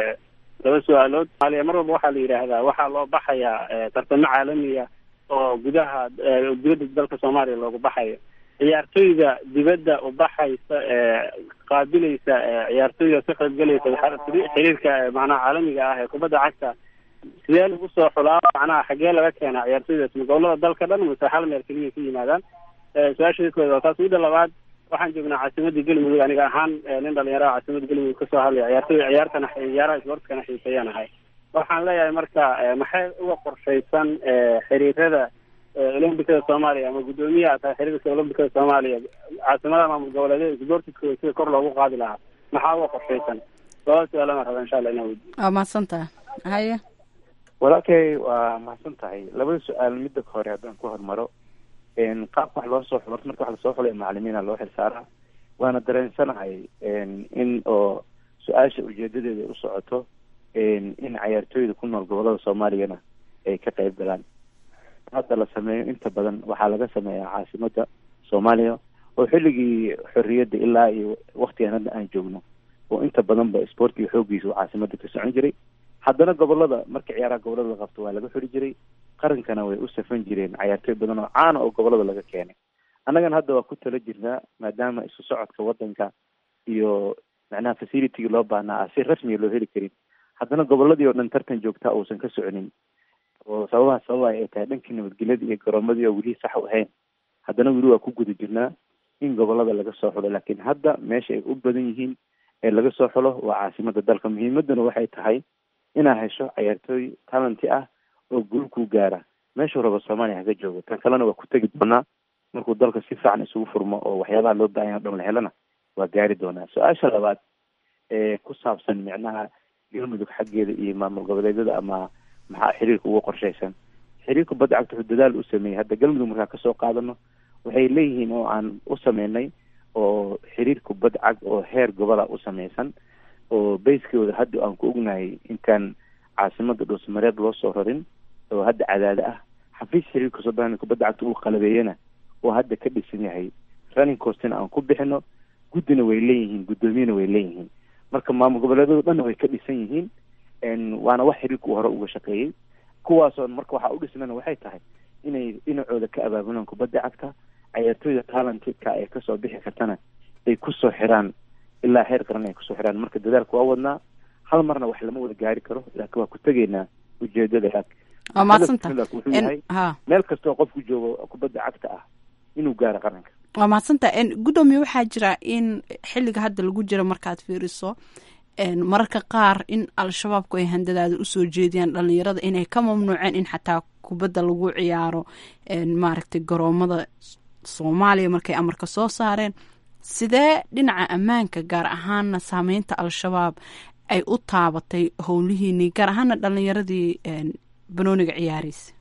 S10: laba su-aalood somaaliya mar walba waxaa la yidhaahdaa waxaa loo baxayaa tartamo caalamiya oo gudaha dibadda dalka soomaaliya loogu baxayo ciyaartooyda dibadda u baxaysa qaabilaysa ciyaartooyda ka qaybgalaysa xiriirka macnaha caalamiga ah ee kubadda cagta sidee lagu soo xulaa macnaha xaggee laga keenaa ciyaartooydaas ma gobolada dalka dhan mase hal meel keliya ka yimaadaan su-aasha kooda waa taas midda labaad waxaan joognaa caasimadda galmudug aniga ahaan nin dhalinyaraha caasimada galmudug kasoo hadlaya ciyaartooy ciyaartana ciyaaraha isboortkana xiiseeyaan ahay waxaan leeyahay marka maxay uga qorshaysan xiriirada olombikada soomaaliya ama guddoomiyaha tahay xiriirka olombikada soomaaliya caasimadaha maamul goboleedyada isboortiskooda sida kor loogu qaadi lahaa maxaa uga qorshaysan labada su-aalana raba insha allah inaa weydiyo
S8: waa mahadsan tahay haye
S9: walaalkay waa mahadsan tahay labada su-aal midda hore haddaan ku hormaro qaabka wax loo soo xulo marka wax lasoo xulay macalimiina loo xilsaaraa waana dareensanahay in oo su-aasha ujeedadeeda u socoto in cayaartooyda ku nool gobolada soomaaliyana ay ka qayb galaan hadda la sameeyo inta badan waxaa laga sameeyaa caasimada soomaaliya oo xilligii xorriyadda ilaa iyo waktigan hadda aan joogno oo inta badanba sportkiga xooggiisa uu caasimada ka socon jiray haddana gobolada marka ciyaaraha gobolada la qabto waa laga xuri jiray qarankana way u safan jireen cayaartooy badan oo caana oo gobolada laga keenay annagana hadda waa ku tala jirnaa maadaama isu socodka wadanka iyo macnaha facilitygii loo baahnaa ah si rasmiga loo heli karin haddana goboladii oo dhan tartan joogtaa uusan ka soconin oo sababaha sababay ay tahay dhankii nabadgelyada iyo garoomadii oo weli sax u ahayn haddana weli waa ku guda jirnaa in gobolada laga soo xulo laakiin hadda meesha ay u badan yihiin ee laga soo xulo waa caasimada dalka muhiimaduna waxay tahay inaa hesho ciyaartooy talenty ah oo guul ku gaara meeshuu rabo soomaaliya haga joogo tan kalena waa ku tegi doonaa markuu dalka si fiican isugu furmo oo waxyaabaha loo baahanya o dhan la helana waa gaari doonaa su-aasha labaad ee ku saabsan micnaha galmudug xaggeeda iyo maamul goboleedyada ama maxaa xiriirka ugu qorshaysan xiriirka badda cagta wuxuu dadaal u sameeyey hadda galmudug markaa kasoo qaadano waxay leeyihiin oo aan u sameynay oo xiriirka badda cag oo heer gobola u sameysan oo bayskooda hadda aan ku ognahay intaan caasimada dhuusmareeb loo soo rarin oo hadda cadaado ah xafiis xiriirka sodan kubadda cagta uu qalabeeyana oo hadda ka dhisan yahay running costina aan ku bixino guddina way leeyihiin guddoomiyana way leeyihiin marka maamul goboleedyadu dhanna way ka dhisan yihiin waana wax xiriirka uu hore uga shaqeeyey kuwaasoo marka waxaa u dhisnana waxay tahay inay dhinacooda ka abaabulaan kubadda cagta ciyaartooyda talentka ee kasoo bixi kartana ay kusoo xiraan ilaa heer qaran ay kusoo xiraan marka dadaalka waa wadnaa hal marna wax lama wada gaari karo laakiin waa ku tegaynaa ujeedada
S8: waa mahadsantaha
S9: wuxuu yahay
S8: ha
S9: meel kastoo qofku joogo kubadda cagta ah inuu gaaro qaranka
S8: waa mahadsantaha guddoomiye waxaa jira in xilliga hadda lagu jiro markaad fiiriso mararka qaar in al-shabaabku ay handadaada usoo jeediyaan dhalinyarada inay ka mamnuuceen in xataa kubadda lagu ciyaaro maaragtay garoomada soomaaliya markay amarka soo saareen sidee dhinaca ammaanka gaar ahaana saameynta al-shabaab ay u taabatay howlihiinii gaar ahaana dhalinyaradii banooniga ciyaareysa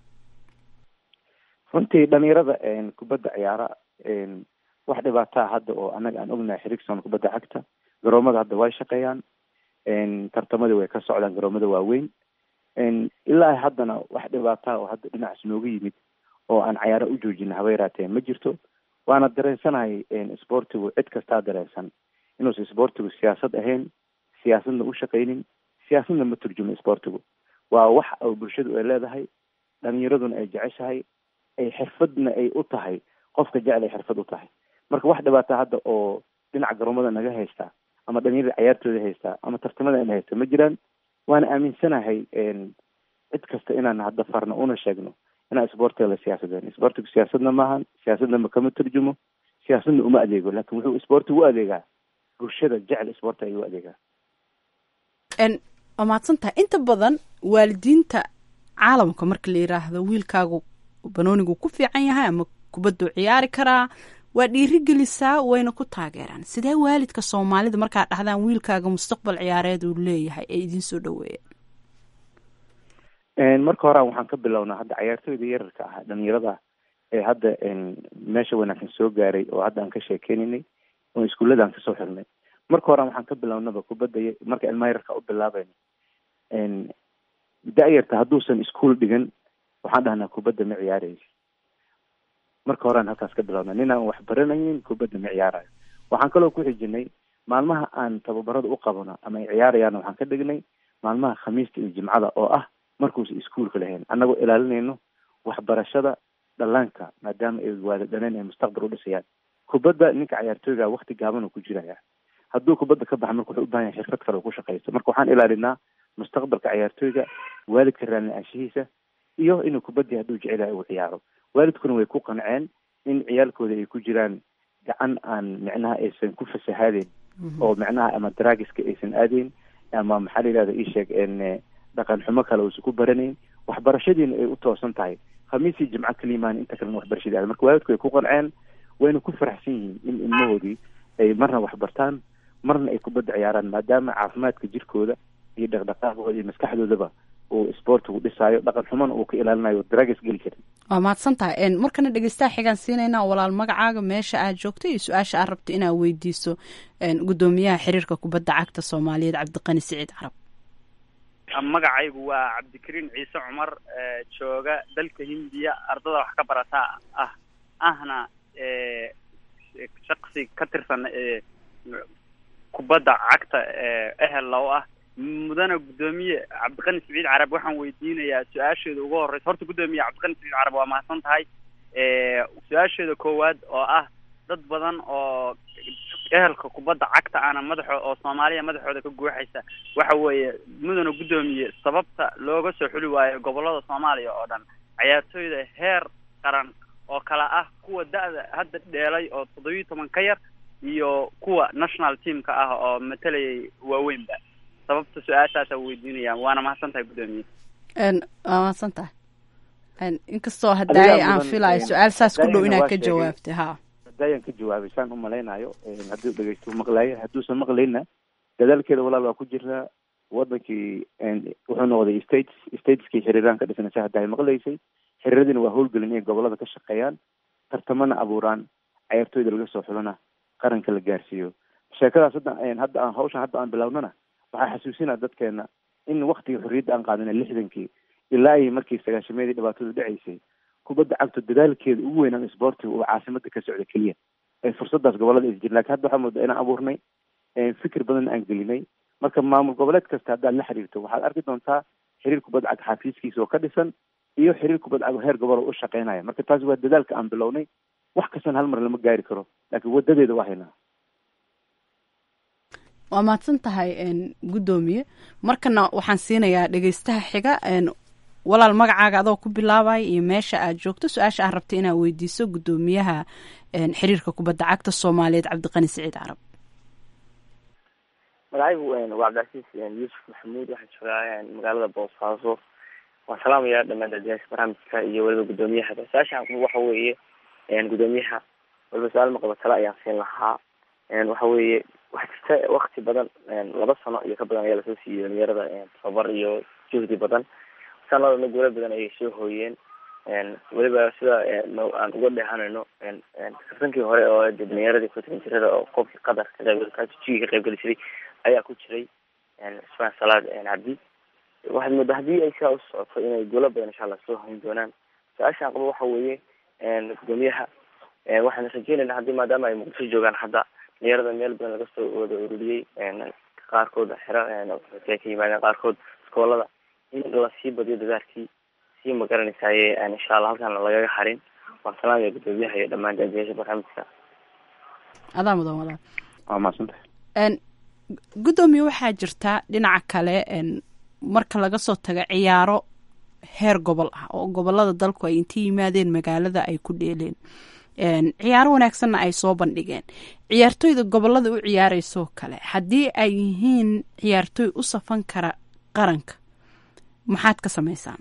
S9: runtii dhalinyarada kubadda ciyaara wax dhibaataa hadda oo annaga aan ognahay xiriirsan kubadda cagta garoomada hadda way shaqeeyaan tartamadii way ka socdaan garoomada waaweyn ilaa haddana wax dhibaataa oo hadda dhinacaas nooga yimid oo aan cayaaro u joojina haba yaraatee ma jirto waana dareensanahay sportigu cid kastaa dareensan inuusan sportigu siyaasad ahayn siyaasadna u shaqaynin siyaasadna ma turjumo sportigu waa wax oo bulshadu ay leedahay dhalinyaraduna ay jeceshahay ay xirfadna ay u tahay qofka jecel ay xirfad u tahay marka wax dhibaata hadda oo dhinaca garoomada naga haystaa ama dhalinyarada cayaartooda haystaa ama tartamada ina haysta ma jiraan waana aaminsanahay cid kasta inaan hadda farno una sheegno inaan sportiga la siyaasadeen sportigu siyaasadna maahan siyaasadna ma kama turjumo siyaasadna uma adeego laakin wuxuu sportigu u adeegaa bulshada jecel sporti ayuu u adeegaa
S8: waa mahadsan tahay inta badan waalidiinta caalamka marka la yiraahdo wiilkaagu banoonigu ku fiican yahay ama kubaddu ciyaari karaa waa dhiirigelisaa wayna ku taageeraan sidee waalidka soomaalida markaa dhahdaan wiilkaaga mustaqbal ciyaareed uu leeyahay ee idiin soo
S9: dhaweeyaan marka horaa waxaan ka bilownaa hadda cayaartooyda yararka ah dhalinyarada ee hadda meesha wanaagsan soo gaaray oo hadda aan ka sheekeynaynay oo iskuullada aan kasoo xirnay marka horaa waxaan ka bilownaba kubadda marka ilmaha yararka u bilaabayno da-yarta hadduusan iskuol dhigan waxaan dhahnaa kubadda ma ciyaaraysa marka horean halkaas ka bilowna nin aan wax baranaynin kubadda ma ciyaarayo waxaan kaloo ku xijinay maalmaha aan tababarada u qabano ama ay ciyaarayaana waxaan ka dhignay maalmaha khamiista iyo jimcada oo ah markuusa iskuolka lahayn annagoo ilaalinayno waxbarashada dhallaanka maadaama ay waadadhaneen ay mustaqbal u dhisayaan kubadda ninka cayaartooyga wakti gaaban uu ku jiraya hadduu kubadda ka baxa marka wuxuu u bahan yahay xirfad kale uu ku shaqaysto marka waxaan ilaalinaa mustaqbalka cayaartooyga waalidka raalli-aanshihiisa iyo inuu kubadii hadduu jecelahay uu ciyaaro waalidkuna way ku qanceen in ciyaalkooda ay ku jiraan gacan aan micnaha aysan ku fasahaadeen oo micnaha ama draagiska aysan aadayn ama maxaa la yihahda isheeg dhaqan xumo kale uusan ku baranayn waxbarashadiina ay u toosan tahay khamiisii jimco kaliimaan inta kalena waxbarashadii aada marka waalidku ay ku qanceen wayna ku faraxsan yihiin in ilmahoodii ay marna waxbartaan marna ay kubadda ciyaaraan maadaama caafimaadka jirkooda iyo dhaqdhaqaaqooda iyo maskaxdoodaba uu sportigu dhisaayo dhaqan xumana uu ka ilaalinayo draagas geli karin
S8: waa mahadsan tahay markana dhegeystaha xigaan siinaynaa walaal magacaaga meesha aad joogto iyo su-aasha aad rabto inaad weydiiso guddoomiyaha xiriirka kubadda cagta soomaaliyeed cabdiqani siciid carab
S11: magacaygu waa cabdikariin ciise cumar jooga dalka hindiya ardada wax ka barataa ah ahna shaksi ka tirsan kubadda cagta ehel low ah mudana guddoomiye cabdiqani siciid carab waxaan weydiinayaa su-aasheeda ugu horeysa horta guddoomiye cabdiqani siciid carab waa mahadsan tahay su-aasheeda koowaad oo ah dad badan oo ehelka kubadda cagta ana madaxo oo soomaaliya madaxooda ka guuxaysa waxa weeye mudana guddoomiye sababta looga soo xuli waayo gobolada soomaaliya oo dhan cayaartooyda heer qaran oo kale ah kuwa da-da hadda dheelay oo toddobiyi toban ka yar iyo kuwa national teamka ah oo matalayay waaweynba sababta su-aashaasa weydiinayaan waana mahadsan tahay guddoomiye
S8: waa mahadsan tahay inkastoo haddaay aan filayo su-aal saas ku dhow inaad ka jawaabtay ha
S9: hadayaan ka jawaabay saan u malaynayo hadduu dhegeysto maqlaayo hadduusan maqlayna dadaalkeeda walaal waa ku jiraa wadankii wuxuu noqday states stateskii xiriiraan ka dhisnaysa hadda ay maqlaysay xiriiradina waa howlgelin inay gobolada ka shaqeeyaan tartamana abuuraan cayaartooyda laga soo xulana qaranka la gaarsiiyo sheekadaas hadda hadda aan hawshan hadda aan bilownana waxaa xasuusinaa dadkeena in waktigii xorriyadda aan qaadana lixdankii ilaa ay markii sagaashameedii dhibaatadu dhacaysay kubadda cagto dadaalkeeda ugu weynaan isboortiga uu caasimada ka socda keliya ee fursadaas gobolada is jir lakin hadda waxaa moodaa inaan abuurnay fikir badan aan gelinay marka maamul goboleed kasta haddaad la xiriirto waxaad arki doontaa xiriir kubadda cag xafiiskiisa oo ka dhisan iyo xiriir kubadda cag heer gobol oo u shaqeynaya marka taasi waa dadaalka aan bilownay wax kastan hal mar lama gaari karo laakiin wadadeeda waa haynaa
S8: waa mahadsan tahay guddoomiye markana waxaan siinayaa dhegeystaha xiga walaal magacaaga adoo ku bilaabaya iyo meesha aad joogto su-aasha aad rabta inaad weydiiso guddoomiyaha xiriirka kubadda cagta soomaaliyeed cabdiqani siciid carab
S12: magacaygu waa cabdicasiis yuusuf maxamuud waxaan joogaa magaalada boosaaso waan salaamayaa dhamaan dadyaasha barnaamijka iyo weliba guddoomiyaha su-aasha waxa weeye guddoomiyaha waliba su-aal maqaba tale ayaan siin lahaa waxa weeye waxaa jirta wakti badan laba sano iyo ka badan ayaa lasoo siiyey dhalinyarada tababar iyo juhdi badan sanadana guula badan ayay soo hooyeen weliba sida aan uga dheehanayno kasankii hore oo dhalinyaradii kutan jirada oo qofkii qatar ka qayb ka qayb geli jiray ayaa ku jiray cusmaan salaad cabdi waxaad moodaa haddii ay sidaa u socoto inay guulo badan insha allah soo hayn doonaan su-aashaan qabo waxa weeye gudoomiyaha waxaan rajeynayna haddii maadaama ay muqdisho joogaan hadda dhalinyarada meel badan laga soo wada ururiyey qaarkood xero ka yimaadeen qaarkood iskoolada in lasii badiyo dadaalkii sii magaranaysaye insha allah halkaan lagaga harin waan salaamaya gudoomiyaha iyo dhammaan daadiyaasha barnaamijka
S8: adaa mudan walaal
S9: waa mahadsantahay
S8: guddoomiye waxaa jirta dhinaca kale marka laga soo tago ciyaaro heer gobol ah oo gobolada dalku ay inta yimaadeen magaalada ay ku dheeleen ciyaaro wanaagsanna ay soo bandhigeen ciyaartooyda gobolada u ciyaareyso kale haddii ay yihiin ciyaartooy u safan kara qaranka maxaad ka sameysaan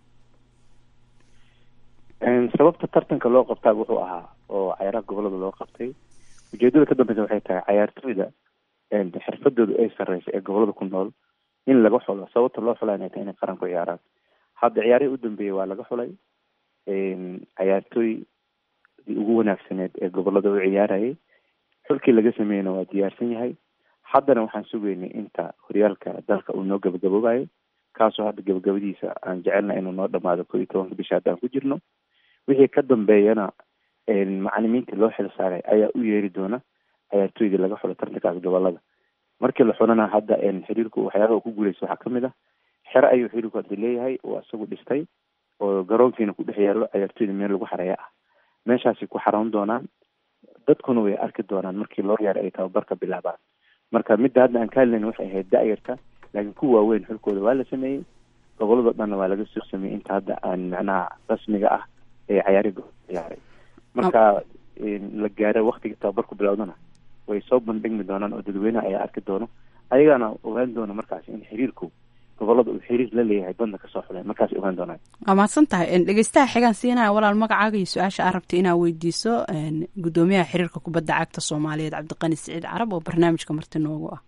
S9: sababta tartanka loo qabtaa wuxuu ahaa oo cayaaraha gobolada loo qabtay ujeedada ka dambeysa waxay tahay cayaartooyda xirfadooda ay sareysa ee gobolada ku nool in laga xulo sababta loo xulaa inay tahay inay qaran ku ciyaaraan hadda ciyaarihii u dambeeyey waa laga xulay cayaartooydii ugu wanaagsaneed ee gobolada u ciyaarayay xulkii laga sameeyeyna waa diyaarsan yahay haddana waxaan sugaynay inta horyaalka dalka uu noo gabagaboobayo kaasoo hadda gabagabadiisa aan jecelna inuu noo dhamaado ko iyo tobanka bisha haddaan ku jirno wixii ka dambeeyana macalimiintii loo xil saaray ayaa u yeeri doona ciyaartooydii laga xulo tartankaas gobolada markii la xulana hadda xiriirku waxyaabaha ku guuleysa waxaa kamid ah xero ayuu xiriirku hadda leeyahay oo isagu dhistay oo garoonkiina ku dhex yaalo ciyaartooyda meel lagu xareeya ah meeshaasay ku xaroon doonaan dadkuna way arki doonaan markii loo yaara ay tababarka bilaabaan marka midda hadda aan ka hadlayna waxay ahayd da-yarka laakiin ku waaweyn xulkooda waa la sameeyey gobolado dhanna waa laga soo sameeyey inta hadda aan macnaha rasmiga ah ee cayaari ciyaaray marka la gaaro waktiga tababarku bilowdana way soo bandhigmi doonaan oo dadweynaha ayaa arki doono ayagaana ogaan doona markaas in xiriirku gobolada uu xiriir la leeyahay badna kasoo xuleen markaas ogaan doonaan
S8: waa mahadsan tahay dhegeystaha xigaan siinaya walaal magacaaga iyo su-aasha aad rabtay inaad weydiiso gudoomiyaha xiriirka kubadda cagta soomaaliyeed cabdiqani siciid carab oo barnaamijka marti noogu ah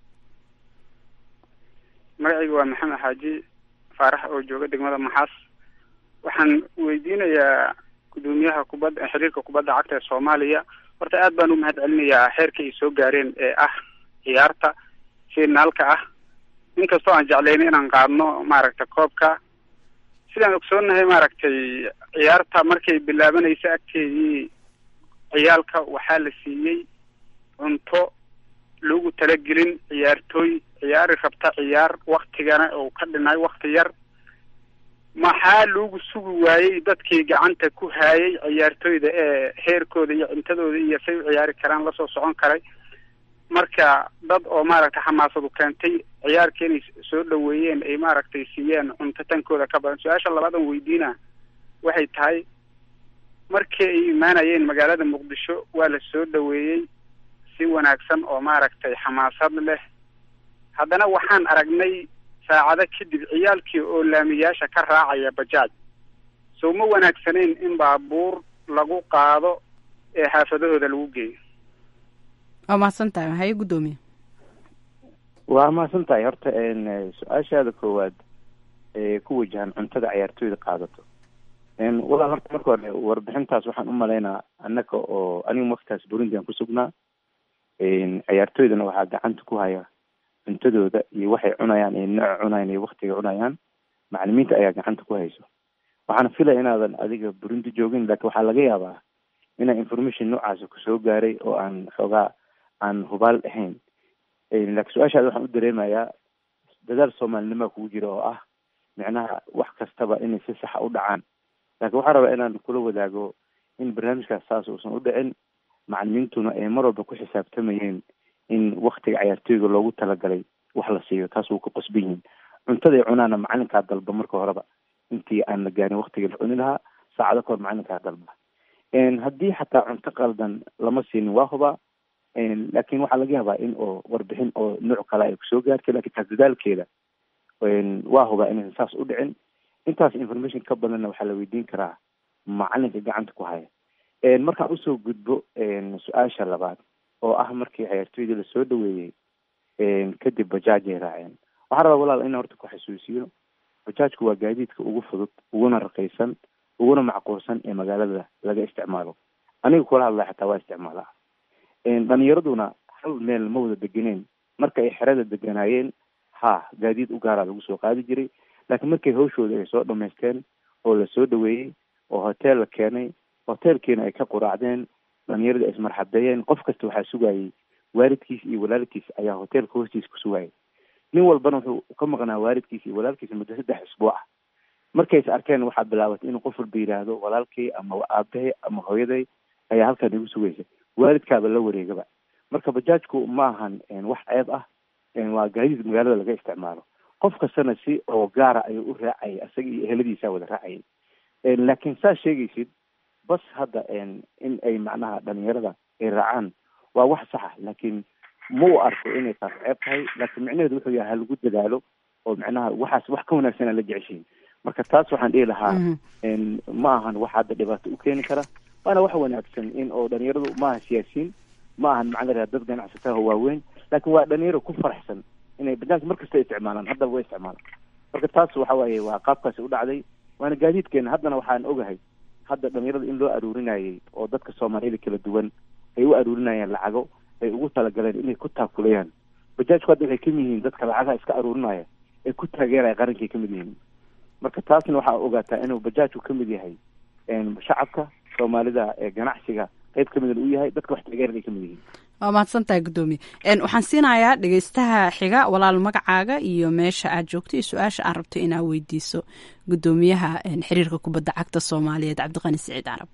S13: magacayga waa maxamed xaaji faarax oo jooga degmada maxaas waxaan weydiinayaa gudoomiyaha kubadda xiriirka kubadda cagta ee soomaaliya horta aad baan u mahad celinayaa xeerka ay soo gaareen ee ah ciyaarta finaalka ah inkastoo aan jeclayna inaan qaadno maaragtay koobka sidaan ogsoonnahay maaragtay ciyaarta markay bilaabanaysa agteedii ciyaalka waxaa la siiyey cunto lagu talagelin ciyaartooy ciyaari rabta ciyaar waktigana uu ka dhinay wakti yar maxaa loogu sugi waayey dadkii gacanta ku haayay ciyaartooyda ee heerkooda iyo cuntadooda iyo say u ciyaari karaan lasoo socon karay marka dad oo maaragtay xamaasadu keentay ciyaarka inay soo dhaweeyeen ay maaragtay siiyeen cunto tankooda ka badan su-aasha labaadan weydiina waxay tahay markii ay imaanayeen magaalada muqdisho waa la soo dhaweeyey si wanaagsan oo maaragtay xamaasad leh haddana waxaan aragnay saacado kadib ciyaalkii oo laamiyaasha ka raacaya bajaaj sow ma wanaagsanayn in baabuur lagu qaado ee xaafadahooda lagu geeyo
S8: waa mahadsan tahay haye guddoomiye
S9: waa mahadsan tahay horta su-aashaada koowaad ee ku wajahan cuntada ciyaartooyda qaadato walaal horta marka hore warbixintaas waxaan u malaynaa annaga oo aniga waktaas burundi aan kusugnaa ciyaartooydana waxaa gacanta ku haya cuntadooda iyo waxay cunayaan iyo nooca cunayaan iyo waktiga cunayaan macalimiinta ayaa gacanta ku hayso waxaana filaya inaadan adiga burundi joogin laakiin waxaa laga yaabaa inaa information noocaasi kusoo gaaray oo aan xoogaa aan hubaal ahayn laakiin su-aashaada waxaan u dareemayaa dadaal soomaalinimaa kugu jira oo ah micnaha wax kastaba inay si saxa u dhacaan laakiin waxaan rabaa inaan kula wadaago in barnaamijkaas saas uusan u dhicin macalimiintuna ay mar walba ku xisaabtamayeen in waktiga ciyaartooyga loogu talagalay wax la siiyo taas wuu ka qosban yihiin cuntaday cunaana macalinkaa dalba marka horeba intii aan la gaarin waktigii la cuni lahaa saacado kahor macalinkaa dalba haddii xataa cunto qaldan lama siinin waa hubaa laakiin waxaa laga yaabaa in oo warbixin oo nooc kale ay kusoo gaartay lakin taas dadaalkeeda waa hubaa inaysan saas u dhicin intaas information ka badanna waxaa la weydiin karaa macalinka gacanta ku haya markaan usoo gudbo su-aasha labaad oo ah markii ciyaartooydii lasoo dhaweeyey kadib bajaajay raaceen waxaan rabaa walaal in horta ku xasuusiyo bajaajku waa gaadiidka ugu fudud uguna raqiisan uguna macquulsan ee magaalada laga isticmaalo aniga kula hadlaya xataa waa isticmaalaa dhalinyaraduna hal meel ma wada degeneen marka ay xerada deganaayeen ha gaadiid u gaaraa lagu soo qaadi jiray laakiin markay hawshooda ay soo dhamaysteen oo la soo dhaweeyey oo hotel la keenay hotelkiina ay ka quraacdeen dhalinyaradii ay ismarxabeeyeen qof kasta waxaa sugayay waalidkiis iyo walaalkiis ayaa hotelka hoostiisa ku sugayay nin walbana wuxuu ka maqnaa waalidkiis iyo walaalkiisa muddo saddex isbuuc ah markay is arkeen waxaa bilaabatay inuu qof walba yidhaahdo walaalkay ama aabahay ama hooyaday ayaa halkan igu sugaysa waalidkaaba la wareegaba marka bajaajku ma ahan wax ceeb ah waa gaadiid magaalada laga isticmaalo qof kastana si oo gaara ayuu u raacayay isaga iyo eheladiisa wada raacayay laakiin saa sheegaysid bas hadda in ay macnaha dhalinyarada ay raacaan waa wax saxa laakiin ma u arko inay taas ceeb tahay laakiin micnaheedu wuxuu yahay halagu dadaalo oo macnaha waxaas wax ka wanaagsan aan la jeceshiin marka taas waxaan dhihi lahaa ma ahan wax hadda dhibaato u keeni kara waana wax wanaagsan in oo dhalinyaradu maaha siyaasiyiin ma ahan macnaa dad ganacsataha waaweyn laakiin waa dhalinyaro ku faraxsan inay bajaajka markasta isticmaalaan haddaba way isticmaalaan marka taas waxa waaye waa qaabkaasi u dhacday waana gaadiidkeena haddana waxaan ogahay hadda dhalinyarada in loo aruurinayay oo dadka soomaaliyada kala duwan ay u aruurinayaan lacago ay ugu talagaleen inay ku taakulayaan bajaajku hadda waxay kamid yihiin dadka lacagaha iska aruurinaya ay ku taageeraya qarankay kamid yihiin marka taasna waxaa ogaataa inuu bajaajku kamid yahay shacabka soomaalida ee ganacsiga qayb kamida uu yahay dadka wax taageeran ay kamid yihiin
S8: waa mahadsantahay guddoomiye waxaan siinayaa dhegeystaha xiga walaal magacaaga iyo meesha aad joogto iyo su-aasha aad rabto inaad weydiiso guddoomiyaha xiriirka kubadda cagta soomaaliyeed cabdiqani siciid carab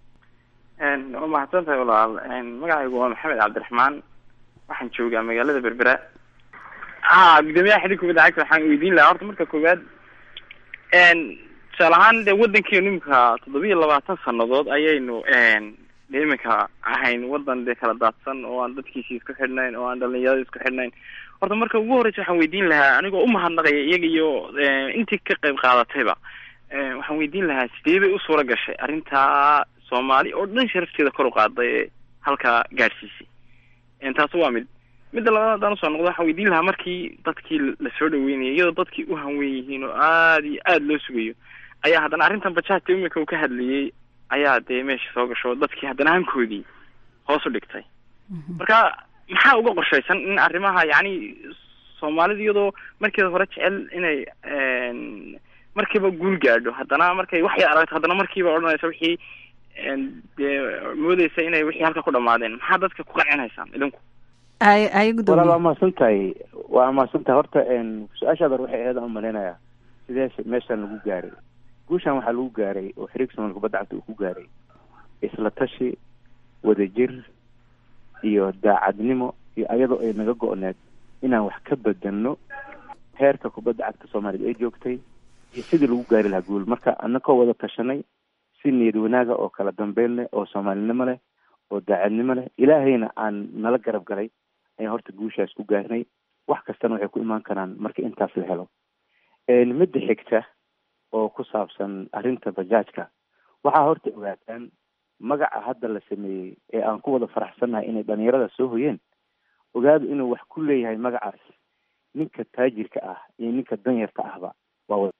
S12: waa mahadsan tahay walaal magacaygu waa maxamed cabdiraxmaan waxaan joogaa magaalada berbera ha guddoomiyaha xiriirka kubadda cagta waxaan weydiin lahaa horta marka koowaad tusaale ahaan dee waddankeenu imika toddobiyo labaatan sanadood ayaynu de iminka ahayn waddan dee kala daadsan oo aan dadkiisi isku xidhnayn oo aan dhalinyarada isku xidhnayn horta marka ugu horreysa waxaan weydiin lahaa anigoo umahadnaqaya iyaga iyo intii ka qayb qaadatayba waxaan weydiin lahaa sidee bay u suura gashay arrintaa soomaali oo dhan sharafteeda kor u qaaday ee halkaa gaadhsiisay taasi waa mid midda labaad haddaan usoo noqdo waxaan weydiin lahaa markii dadkii lasoo dhaweynayay iyadoo dadkii u hanwen yihiin oo aada iyo aada loo sugayo ayaa haddana arrintan bajaajta iminka uu ka hadlayay ayaa dee meesha soo gasho dadkii haddana hankoodii hoos u dhigtay marka maxaa uga qorshaysan in arrimaha yacni soomaalida iyadoo markeeda hore jecel inay markiiba guul gaadho haddana markay wax yar aragto haddana markiiba odhanaysa wixii dee moodeysa inay wixii halka ku dhamaadeen maxaa dadka ku qancinaysaan idinku
S8: ay ay
S9: walaal waa mahadsan tahay waa mahadsan tahay horta su-aashaada waxay ahayd aan malaynayaa sidee meeshaan lagu gaaray guushaan waxaa lagu gaaray oo xiriirka soomaalka kubadda cagta uu ku gaaray isla tashi wadajir iyo daacadnimo iyo ayadoo ay naga go-need inaan wax ka bedelno heerka kubadda cagta soomaaliyad ay joogtay iyo sidii lagu gaari lahaa guul marka anakoo wada tashanay si niyad wanaaga oo kala dambeyn leh oo soomaalinimo leh oo daacadnimo leh ilaahayna aan nala garab galay ayaan horta guushaas ku gaarnay wax kastana waxay ku imaan karaan marka intaas la helo midda xigta oo ku saabsan arrinta bajaajka waxaa horta ogaataan magaca hadda la sameeyey ee aan ku wada faraxsannahay inay dhalinyarada soo hoyeen ogaadu inuu wax ku leeyahay magacaas ninka taajirka ah iyo ninka danyarka ahba waa wada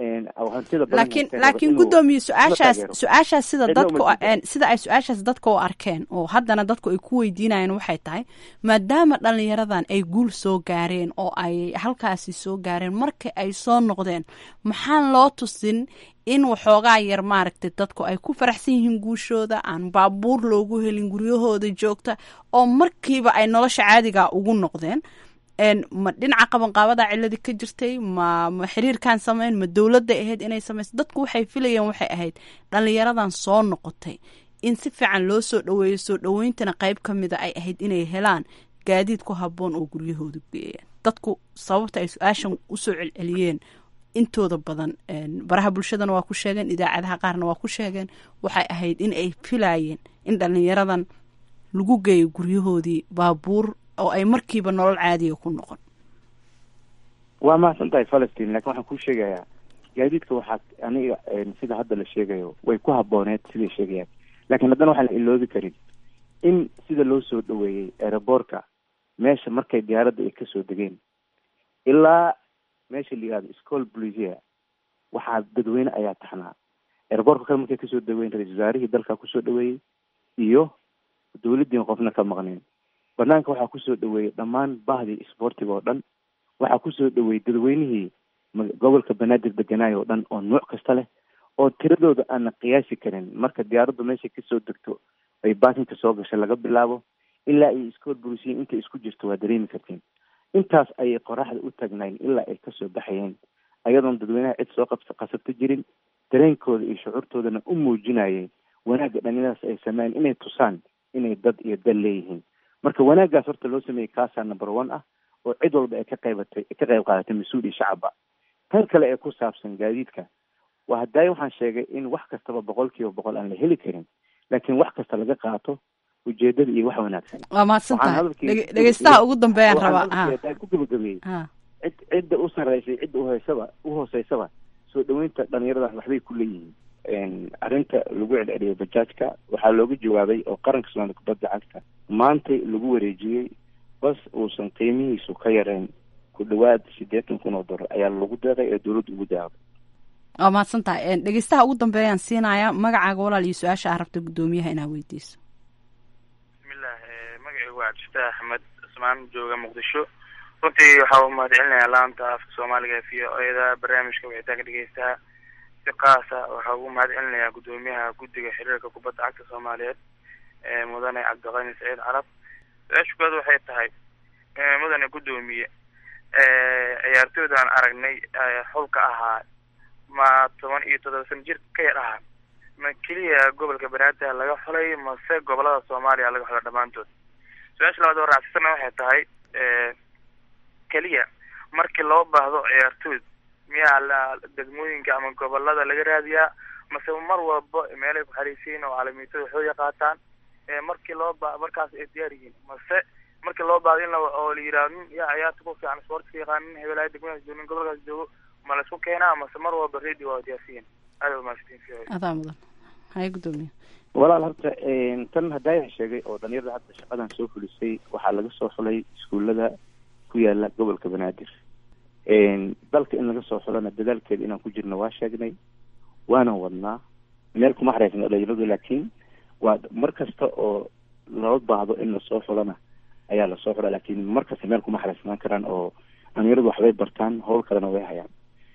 S8: laakiin laakiin guddoomiye su-aashaas su-aashaas sida dadku sida ay su-aashaas dadka u arkeen oo haddana dadku ay ku weydiinayaan waxay tahay maadaama dhalinyaradan ay guul soo gaareen oo ay halkaasi soo gaareen marka ay soo noqdeen maxaan loo tusin in waxoogaa yar maaragtay dadku ay ku faraxsan yihiin guushooda aan baabuur loogu helin guryahooda joogta oo markiiba ay nolosha caadiga ugu noqdeen ma dhinaca qabanqaabada ciladi ka jirtay ma ma xiriirkan sameyn ma dowladda ahayd inay sameyso dadku waxay filayeen waxay ahayd dhalinyaradan soo noqotay in si fiican loo soo dhaweeyo soo dhaweyntana qeyb ka mida ay ahayd inay helaan gaadiid ku habboon oo guryahooda geeyaan dadku sababta ay su-aashan usoo celceliyeen intooda badan baraha bulshadana waa ku sheegeen idaacadaha qaarna waa ku sheegeen waxay ahayd in ay filayeen in dhalinyaradan lagu geeyo guryahoodii baabuur oo ay markiiba nolol caadiga ku noqon
S9: waa mahadsan tahay falastiin lakin waxaan kuu sheegayaa gaadiidka waxaa aniga sida hadda la sheegayo way ku habooneed siday sheegayaan laakiin haddana waxaan la iloobi karin in sida loo soo dhaweeyey aeroboortka meesha markay diyaaradda ay kasoo degeen ilaa meesha la yihahdo school blisia waxaa dadweyne ayaa taxnaa aeroboortka kale markay kasoo dhaweyn ra-isul wasaarihii dalka kusoo dhaweeyey iyo dawladdiin qofna ka maqneen banaanka waxaa kusoo dhaweeyey dhammaan bahdii isboortiga oo dhan waxaa kusoo dhaweeyey dadweynihii gobolka banaadir deganaayo oo dhan oo nuuc kasta leh oo tiradooda aana qiyaasi karin marka diyaaraddu meeshay kasoo degto ay baakinka soo gashay laga bilaabo ilaa ay iskoor burisiyin intay isku jirto waa dareemi kartiin intaas ayay qoraxda u taagnayn ilaa ay kasoo baxayeen ayadoon dadweynaha cid soo qabsa qasabto jirin dareenkooda iyo shucuurtoodana u muujinayay wanaagga dhalinyaradaas ay sameeyeen inay tusaan inay dad iyo dal leeyihiin marka wanaaggaas horta loo sameeyey kaasaa number one ah oo cid walba ay ka qaybatay ka qayb qaadatay mas-uul iyo shacabba tan kale ee ku saabsan gaadiidka waa hadaaye waxaan sheegay in wax kastaba boqol kiiba boqol aan la heli karin laakiin wax kasta laga qaato ujeedada iyo wax wanaagsan
S8: waa mahadsan tahay dhegeystaha ugu dambeeyaan rabaa
S9: ku gabagabeeyey cid cidda u sareysay cidda uhoysaba uhooseysaba soo dhaweynta dhalinyarada waxbay ku leeyihiin arrinta lagu celceliyay bajaajka waxaa looga jawaabay oo qaranka soomaalida kubadda cagta maantay lagu wareejiyey bas uusan qiimihiisu ka yareyn ku dhawaad siddeetan kun oo dollar ayaa lagu deeqay ee dowladda ugu daaqday
S8: waa mahadsan tahay dhegeystaha ugu dambeeyaan siinaya magacaaga walaal iyo su-aasha aa rabta guddoomiyaha inaa weydiiso
S14: bismillah magacaygu waa cabdifatax axmed cusmaan jooga muqdisho runtii waxaa u mahad celinayaa laanta afka soomaaliga v o eda barnaamijka wicitaanka dhegeystaha si kaasa waxaa ugu mahad celinayaa guddoomiyaha guddiga xiriirka kubadda cagta soomaaliyeed mudane cabdiqani saciid carab su-aasha koowaad waxay tahay mudane guddoomiye ciyaartooyda aan aragnay xulka ahaa ma toban iyo toddoba sana jir ka yar ahaa ma keliya gobolka banaadir laga xulay mase gobolada soomaaliya laga xulay dhammaantood su-aasha labaad oo raacsana waxay tahay keliya markii loo baahdo ciyaartooyd miyaa la degmooyinka ama gobolada laga raadiyaa mase mar walba meelay ku xariisiin oo caalamiitada xooya qaataan markii loo ba markaas ay diyaar yihiin mase markii loo baahdo in la oo la yidhaha nin yaa ciyaarta ku fiican sportska yaqaan nin hebelaha degmadaas joogo nin gobolkaas joogo ma laisku keenaa mase mar walba radio waa diyaarsiyin aada umahadsantiin
S8: adaa mudan haya guddoomiye
S9: walaal horta tan hadaayan sheegay oo dhalinyarada hadda shaqadan soo fulisay waxaa laga soo xulay iskuullada ku yaala gobolka banaadir dalka in laga soo xulana dadaalkeeda inaan ku jirno waa sheegnay waanan wadnaa meel kuma xareysna dhalinyaradu laakiin waa mar kasta oo loo baahdo in lasoo xulana ayaa lasoo xula laakiin mar kasta meel kuma xareysnaan karaan oo dhalinyaradu waxbay bartaan howl kalena way hayaan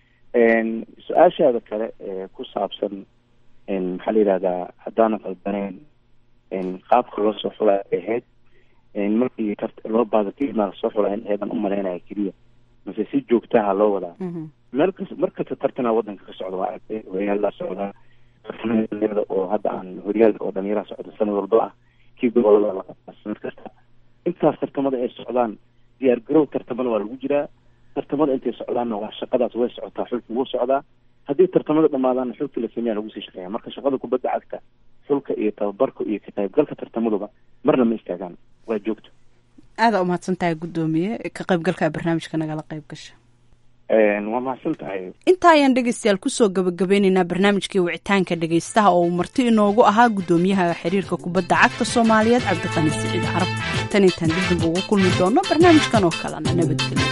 S9: su-aashaada kale ee ku saabsan maxaa la yidhahdaa haddaanan qaldaneyn qaabka loo soo xulay ay ahayd markii loo baahdo kadibna lasoo xulay in eedan umalaynaya keliya mase si joogtaha loo wadaa meel kas mar kasta tartana wadanka ka socda waa aragtay horyaalada socdaa dhalinyarada oo hadda aan horyaalka oo dhalinyaraha socda sanad walba ah kii gobolada la qabtaa sanad kasta intaas tartamada ay socdaan diyaar garow tartamada waa lagu jiraa tartamada intay socdaanna waa shaqadaas way socotaa xulka wuu socdaa haddii tartamada dhamaadaanna xulkii la sameeya lagu sii shaqeeya marka shaqada kubadda cagta xulka iyo tababarka iyo ka qaybgalka tartamaduba marna ma istaagaan waa joogto
S8: aada umahadsan tahay guddoomiye ka qaybgalka barnaamijka nagala qayb gasha
S9: waa mahadsan tahay
S8: intaa ayaan dhegeystayaal kusoo gabagabeyneynaa barnaamijkii wicitaanka dhegeystaha oo uu marti inoogu ahaa guddoomiyaha xiriirka kubadda cagta soomaaliyeed cabdiqani siciid carab tan intaan dibdib ugu kulmi doono barnaamijkan oo kalena nabadgelyo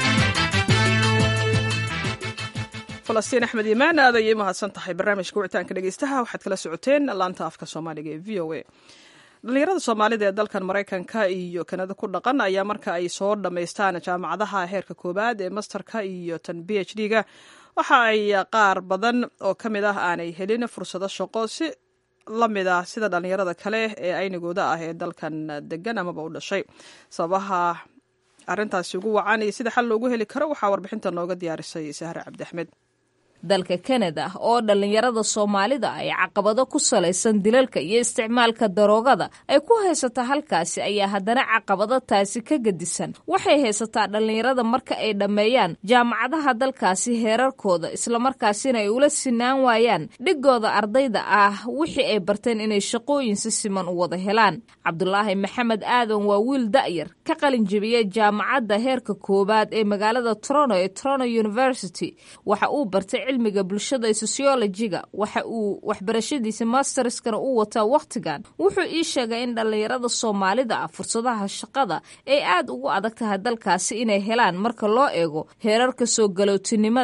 S2: falastiin axmed iimaan aad ayay mahadsan tahay barnaamijka wicitaanka dhegeystaha waxaad kala socoteen laanta afka soomaaliga ee v o a dhalinyarada soomaalida ee dalkan maraykanka iyo kanada ku dhaqan ayaa marka ay soo dhammaystaan jaamacadaha heerka koowaad ee masterka iyo tan b h d ga waxa ay qaar badan oo ka mid ah aanay helin fursado shaqo si la mid ah sida dhalinyarada kale ee aynigooda ah ee dalkan degan amaba u dhashay sababaha arrintaasi ugu wacan iyo sida xal loogu heli karo waxaa warbixinta nooga diyaarisay sahre cabdiaxmed
S15: dalka kanada oo dhallinyarada soomaalida ay caqabado ku salaysan dilalka iyo isticmaalka daroogada ay ku haysataa halkaasi ayaa haddana caqabado taasi ka gedisan waxay haysataa dhallinyarada marka ay dhammeeyaan jaamacadaha dalkaasi heerarkooda islamarkaasina ay ula sinaan waayaan dhigooda ardayda ah wixii ay barteen inay shaqooyin si siman u wada helaan cabdulaahi maxamed aadan waa wiil da'yar ka qalin jebiyey jaamacadda heerka koowaad ee magaalada toronto ee toronto university waxa uu bartay cilmiga bulshada sociologiga waxa uu waxbarashadiisa masterskana u wataa wakhtigan wuxuu ii sheegay in dhallinyarada soomaalida ah fursadaha shaqada ay aad ugu adag tahay dalkaasi inay helaan marka loo eego heerarka soo galootinimada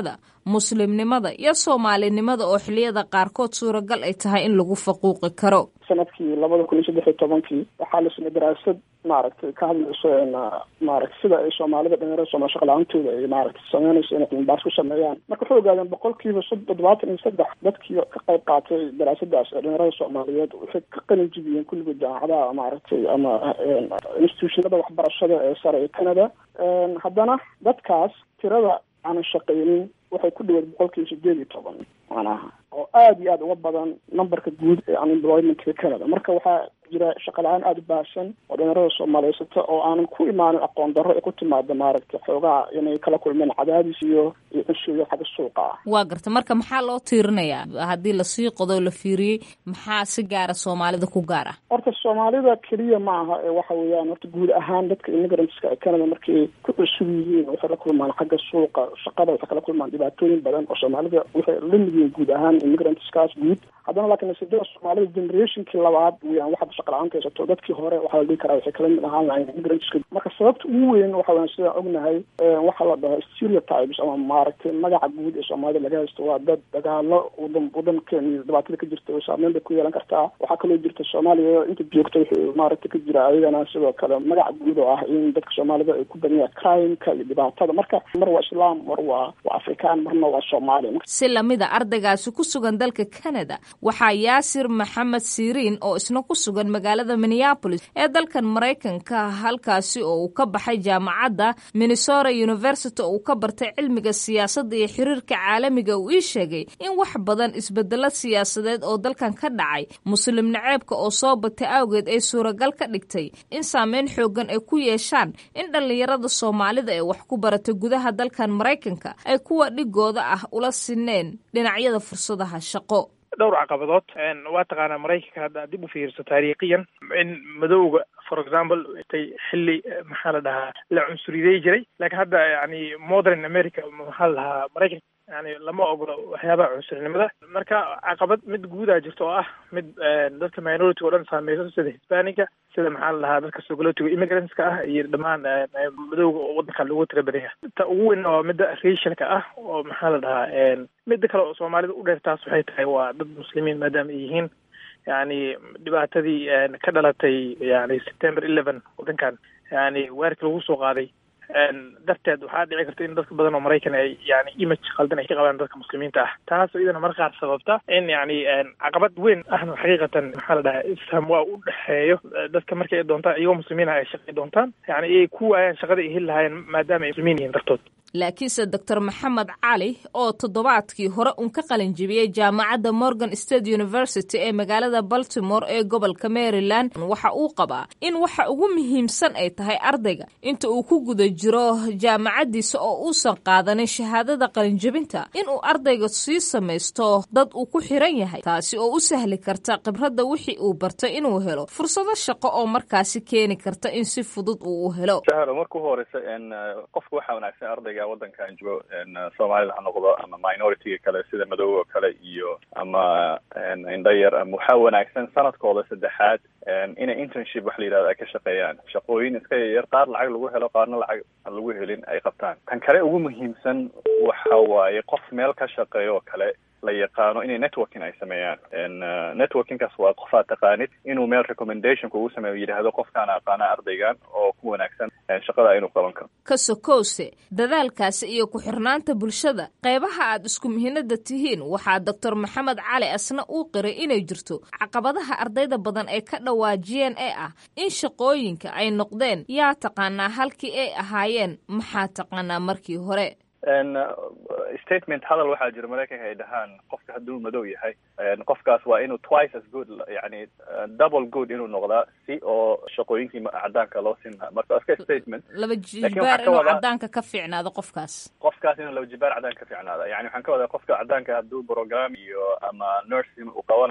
S15: muslimnimada iyo soomaalinimada oo xiliyada qaarkood suuragal ay tahay in lagu faquuqi karo
S16: sanadkii labada kun iyo saddex iyo tobankii waxaa la samey daraasad maaragtay ka hadlayso maaragtay sida ay soomaalida dhalinyarada sooma shaqla-aantooda ay maaragtay sameynayso inay cilmibaas ku sameeyaan marka waxay ogaadeen boqolkiiba toddobaatan iyo saddex dadkii ka qayb qaatay daraasadaas ee dhalinyarada soomaaliyeed waxay ka qalin jibiyeen kulligood jaamacadaha maaragtay ama institutionada waxbarashada ee sare ee canada haddana dadkaas tirada aanan shaqaynin waxay ku dhaweed boqolkiiba sideed iyo toban macnaha oo aada iyo aada uga badan numberka guud ee unemploymentka canada marka waxaa jira shaqa la-aan aada u baahsan oo dhalinyarada soomaaliyeysata oo aanan ku imaanin aqoon darro ee ku timaada maaragtay xoogaha inay kala kulmeen cadaadis iyo iyo cunsuyo xagga suuqa ah
S15: waa garta marka maxaa loo tiirinayaa haddii lasii qodo la fiiriyey maxaa si gaara soomaalida ku gaar ah
S16: horta soomaalida keliya ma aha ee waxa weeyaan horta guud ahaan dadka immigrantska ee canada markay ku cusub yihiin waxay la kulmaan xagga suuqa shaqada waxay kala kulmaan dhibaatooyin badan oo soomaalida waxay la mid yihiin guud ahaan immigrantskaas guud haddana laakiin nasiibada soomaalida generationkii labaad weyaan waxaad shaqa la-aanta haysato dadkii hore waxaa la dhihi karaa waxay kala mid ahaan lahayn immigrantska marka sababta ugu weyn waxa weyan sidaan ognahay waxaa la dhahaa stereotypes ama maaragtay magaca guud ee soomaalida laga haysto waa dad dagaalo wadan wadankeena iyo dhibaatada ka jirta oo saameyn bay ku yeelan kartaa waxaa kaloo jirta soomaaliya inta joogta wuxuu maaragtay ka jira ayagana sidoo kale magaca guud oo ah in dadka soomaalida ay ku badan yahay crimeka iyo dhibaatada marka mar waa islaam mar waa waa afrikaan marna waa soomaali
S15: si lamida ardaygaasi ku sugan dalka canada waxaa yaasir maxamed siriin oo isna ku sugan magaalada minneapolis ee dalkan maraykanka halkaasi oo uu ka baxay jaamacadda minnesota university oo uu ka bartay cilmiga siyaasadda iyo xiriirka caalamiga uu ii sheegay in wax badan isbedelo siyaasadeed oo dalkan ka dhacay muslim naceebka oo soo batay awgeed ay suuragal ka dhigtay in saameyn xoogan ay ku yeeshaan in dhallinyarada soomaalida ee wax ku baratay gudaha dalkan maraykanka ay kuwa dhigooda ah ula sineen dhinacyada fursadaha shaqo
S17: dhowr caqabadood waa taqaanaa maraykanka hadda dib u fiirso taariikhiyan in madowga for example tay xilli maxaa la dhahaa la cunsuriday jiray laakiin hadda yani modern america maxaa la dhahaa maraykanka yani lama ogolo waxyaabaha cunsurinimada marka caqabad mid guudaa jirta oo ah mid dadka minority o dhan saameyso sida hisbanica sida maxaa la dhahaa dadka sogolotiga immigrantska ah iyo dhammaan madowga oo wadanka lagu tira badan yahay ta ugu weyn waa midda racialka ah oo maxaa la dhahaa midda kale oo soomaalida u dheer taas waxay tahay waa dad muslimiin maadaama ay yihiin yani dhibaatadii ka dhalatay yani september eleven wadankan yani weerarkii lagu soo qaaday darteed waxaa dhici karta in dadka badan oo maraykan ay yani image qaldan ay ka qabaan dadka muslimiinta ah taasoo iyadana mar qaar sababta in yani caqabad weyn ahna xaqiiqatan maxaa la dhahaa isfaham waa u dhexeeyo dadka markay doontaan iyagoo muslimiin ah ay shaqay doontaan yani ay ku waayaan shaqada ay heli lahaayeen maadaama ay muslimiin yihiin dartood
S15: laakiinse doctor maxamed cali oo toddobaadkii hore uun ka qalin jibiyey jaamacadda morgan state university ee magaalada baltimore ee gobolka maryland waxa uu qabaa in waxa ugu muhiimsan ay tahay ardayga inta uu ku guda jiro jaamacaddiisa oo uusan qaadanin shahaadada qalinjibinta inuu ardayga sii samaysto dad uu ku xiran yahay taasi oo u sahli karta khibradda wixii uu bartay inuu helo fursado shaqo oo markaasi keeni karta in si fudud uu u helo
S18: marka ugu horeysa qofka waxaa wanaagsan ardayga wadankan joogo soomaalida ha noqdo ama minoritiga kale sida madowga oo kale iyo ama indhayar ama waxaa wanaagsan sanadkooda saddexaad inay internship wax la yidhahdo ay ka shaqeeyaan shaqooyin iska yaryar qaar lacag lagu helo qaarna lacag aan lagu helin ay qabtaan tan kale ugu muhiimsan waxa waaye qof meel ka shaqeeyo oo kale la yaqaano inay networking ay sameeyaan networkingkaas waa qof aad taqaanid inuu meel recommendation kugu sameeyo yidhaahdo qofkaan aqaana ardaygan oo ku wanaagsan shaqada inuu qaban karo
S15: ka sokowse dadaalkaasi iyo ku-xirnaanta bulshada qaybaha aad isku mihinada tihiin waxaa doctor maxamed cali asna uu qiray inay jirto caqabadaha ardayda badan ay ka dhawaajiyeen ee ah in shaqooyinka ay noqdeen yaa taqaanaa halkii ay ahaayeen maxaa taqaanaa markii hore
S18: statement hadal waxaa jira maraykanka ay dhahaan qofka hadduu madow yahay qofkaas waa inuu twice as good yani double good inuu noqdaa si oo shaqooyinkii cadaanka loo siin lahaa marka iska statement
S15: laba jibaar inuu cadaanka ka fiicnaado qofkaas
S18: qofkaas inuu laba jibaar cadaanka ka fiicnaada yani waxaan ka wadaa qofka cadaanka hadduu program iyo ama nursing uu qabanayo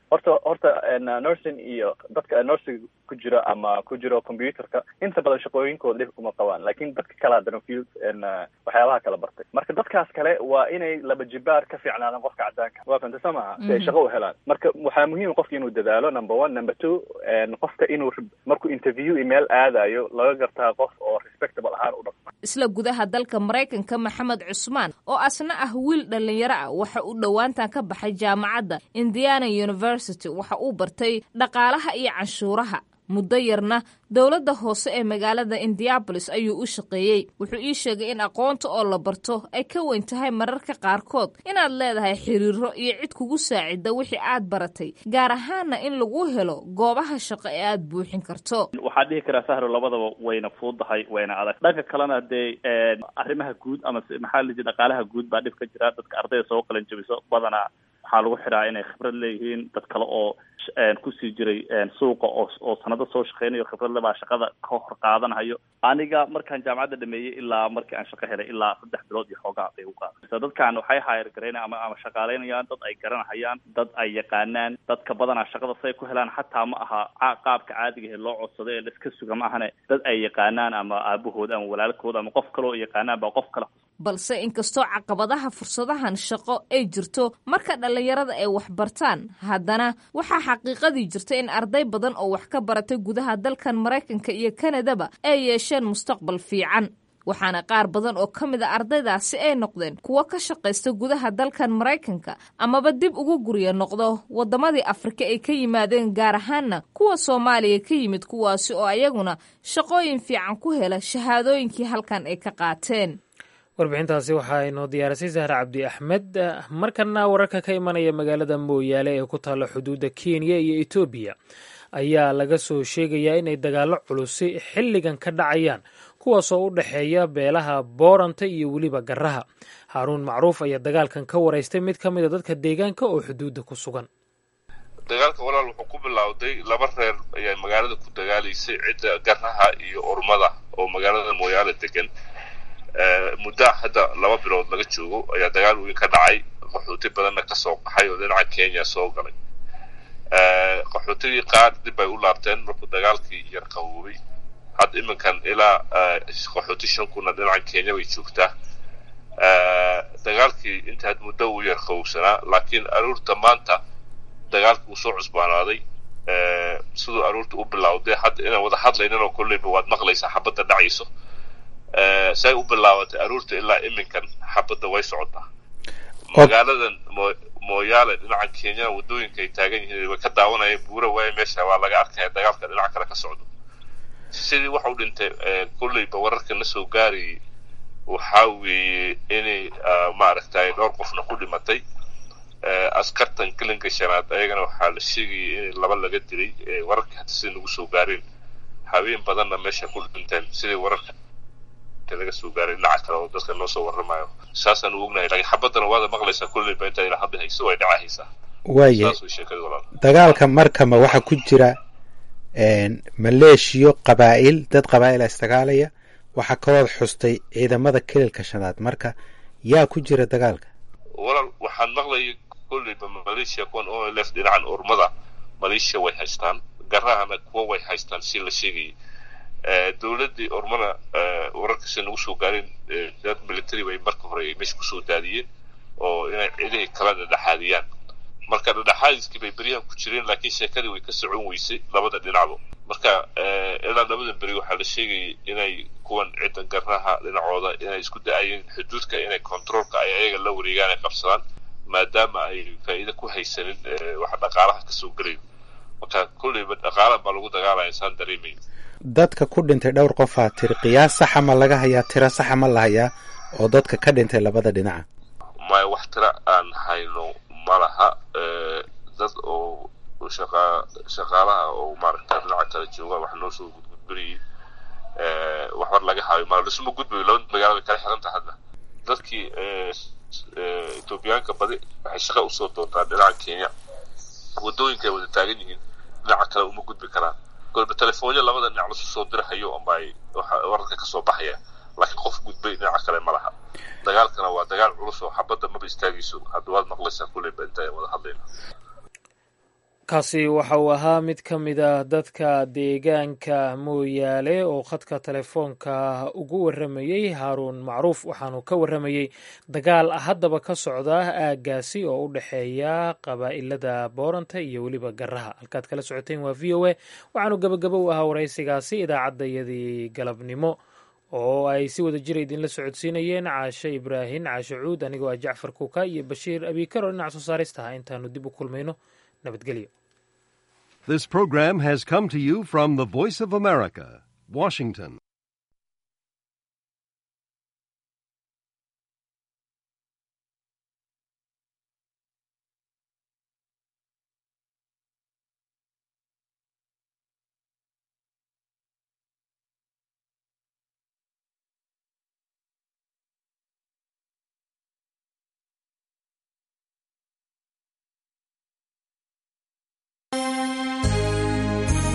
S18: horta horta nursing iyo dadka nursing ku jira ama ku jiro computerka inta badan shaqooyinkooda dhib kuma qabaan lakin dadka kale haddana field waxyaabaha kala bartay marka dadkaas kale waa inay laba jibaar ka fiicnaadaan qofka cadaanka waa fanta soo maha si ay shaqo u helaan marka waxaa muhiim qofka inuu dadaalo number one number two qofka inuu markuu interview email aadayo laga gartaa qof oo respectable ahaan u dhaqma
S15: isla gudaha dalka maraykanka maxamed cusmaan oo asna ah wiil dhallinyaro ah waxa uu dhowaantan ka baxay jaamacadda indiana university waxa uu bartay dhaqaalaha iyo canshuuraha muddo yarna dowladda hoose ee magaalada indianabolis ayuu u shaqeeyey wuxuu ii sheegay in aqoonta oo la barto ay ka weyn tahay mararka qaarkood inaad leedahay xiriiro iyo cid kugu saacida wixii aad baratay gaar ahaana in lagu helo goobaha shaqo ee aad buuxin karto
S19: waxaan dhihi karaa sahro labadaba wayna fuudahay wayna adag dhanka kalena dee arrimaha guud ama maxaa la dhaqaalaha guud baa dhib ka jira dadka ardayda soo qalan jabiso badanaa waxaa lagu xiraa inay khibrad leeyihiin dad kale oo kusii jiray suuqa oo oo sanado soo shaqeynayo khibradle baa shaqada ka hor qaadanayo aniga markaan jaamacadda dhameeyey ilaa markii aan shaqo helay ilaa saddex bilood iyo xoogaa bay u qaada dadkan waxay hayr garaynaya ama ama shaqaaleynayaan dad ay garanahayaan dad ay yaqaanaan dadka badanaa shaqada say ku helaan xataa ma aha qaabka caadiga ee loo codsado ee laiska suga ma ahane dad ay yaqaanaan ama aabahooda ama walaalkooda ama qof kale oo yaqaanaan baa qof kale
S15: balse inkastoo caqabadaha fursadahan shaqo ay jirto marka dhallinyarada ay wax bartaan haddana waxaa xaqiiqadii jirta in arday badan oo wax ka baratay gudaha dalkan maraykanka iyo kanadaba ay yeesheen mustaqbal fiican waxaana qaar badan oo ka mid a ardaydaasi ay noqdeen kuwo ka shaqaysta gudaha dalkan maraykanka amaba dib ugu gurya noqdo waddamadii afrika ay ka yimaadeen gaar ahaanna kuwa soomaaliya ka yimid kuwaasi oo ayaguna shaqooyin fiican ku hela shahaadooyinkii halkan ay ka qaateen
S1: warbixintaasi waxaa inoo diyaarisay sahre cabdi axmed markana wararka ka imanaya magaalada mooyaale ee ku taalla xuduudda kenya iyo etoobiya ayaa laga soo sheegayaa inay dagaallo culusi xilligan ka dhacayaan kuwaasoo u dhexeeya beelaha booranta iyo weliba garaha haaruun macruuf ayaa dagaalkan ka waraystay mid ka mida dadka deegaanka oo xuduudda ku sugan
S20: dagaalka walaal wuxuu ku bilowday laba reer ayaa magaalada ku dagaalaysay cidda garaha iyo ormada oo magaalada mooyaale degan muddaa hadda laba bilood laga joogo ayaa dagaal weyn ka dhacay qaxooti badanna ka soo qaxay oo dhinaca kenya soo galay qaxootigii qaar dib bay u laabteen markuu dagaalkii yar qawoobay hadda iminkan ilaa qaxooti shan kunna dhinaca kenya bay joogtaa dagaalkii inta had muddo uu yar qawowsanaa laakiin aruurta maanta dagaalkii uu soo cusbaanaaday siduu aruurta u bilowday hadda inaan wada hadlayninoo kolleyba waad maqlaysaa xabadda dhacayso say u bilaabatay aruurta ilaa iminkan xabadda way socotaa magaaladan mooyaale dhinaca kenyana waddooyinka ay taagan yihiin way ka daawanayeen buura waaye meesha waa laga arkaya dagaalka dhinaca kale ka socdo sidii waxa u dhintay kolleyba wararka na soo gaarayay waxaa weeye inay maaragtay dhowr qofna ku dhimatay askartan gelinka shanaad ayagana waxaa la sheegayay in laba laga dilay wararka hata sida nagu soo gaareen haween badanna meesha ku dhinteen sidii wararka laga soo gaaray dhinaca kale oo dadka noo soo warramayo saasaan u ognahay laakiin xabaddana waada maqlaysaa kulleyba inta ila hadda hayso way dhacahaysaa
S21: waaye
S20: saas way sheekada walaal
S21: dagaalka markama waxaa ku jira maleeshiyo qabaa'il dad qabaa'ila isdagaalaya waxaa kaloo xustay ciidamada kelilka shanaad marka yaa ku jira dagaalka
S20: walaal waxaan maqlayay kolleyba maleeshiya kuwan o lf dhinacan urmada maleeshiya way haystaan garahana kuwa way haystaan si la sheegayay dowladdii ormana wararkasi nagu soo gaareen dad military bay marka hore ay meesha kusoo daadiyeen oo inay cidihii kala dhadhexaadiyaan marka dhadhexaadiskii bay beryahan ku jireen laakiin sheekadii way ka socon weysay labada dhinacba marka ilaa labada beri waxaa la sheegayay inay kuwan cidda garaha dhinacooda inay isku da-ayeen xuduudka inay controolka ay ayaga la wareegaan ay qabsadaan maadaama ay faa'iida ku haysanin wax dhaqaalaha kasoo gelayo marka kolleyba dhaqaala baa lagu dagaalaya insaan dareemayo
S21: dadka ku dhintay dhowr qofaa tiri qiyaas saxa ma laga hayaa tiro saxa ma la hayaa oo dadka ka dhintay labada dhinaca
S20: maya wax tiro aan hayno ma laha dad oo shaqa shaqaalaha oo maaragta dhinaca kale jooga wax noo soo gudgudbinayay wax war laga hayo ma dhisma gudbayo labada magaalo bay kala xiranta hadda dadkii etoobiyaanka badi waxay shaqa usoo doontaa dhinaca kenya waddooyinka ay wada taagan yihiin dhinaca kale uma gudbi karaan kolba telefoonyo labada dhinac lasu soo dirahayo amba ay wararka kasoo baxaya laakiin qof gudbay dhinaca kale ma laha dagaalkana waa dagaal culus oo xabadda maba istaagayso hadda waad maqlaysaa kulleyba inta wada hadlayna
S1: kaasi waxa uu ahaa mid ka mid a dadka deegaanka mooyaale oo khadka telefoonka ugu waramayey haaruun macruuf waxaanu ka waramayey dagaal haddaba ka socda aaggaasi oo u dhexeeya qabaa'ilada booranta iyo weliba garaha halkaad kala socoteen waa v o a waxaanu gabagabo u ahaa waraysigaasi idaacaddayadii galabnimo oo ay si wada jira idinla socodsiinayeen caashe ibraahin caashe cuud anigoo ah jacfar kuuka iyo bashiir abiikaro dhinac soo saaristaha intaanu dib u kulmayno nabadgelyo
S4: This program has come to you from the Voice of America, Washington.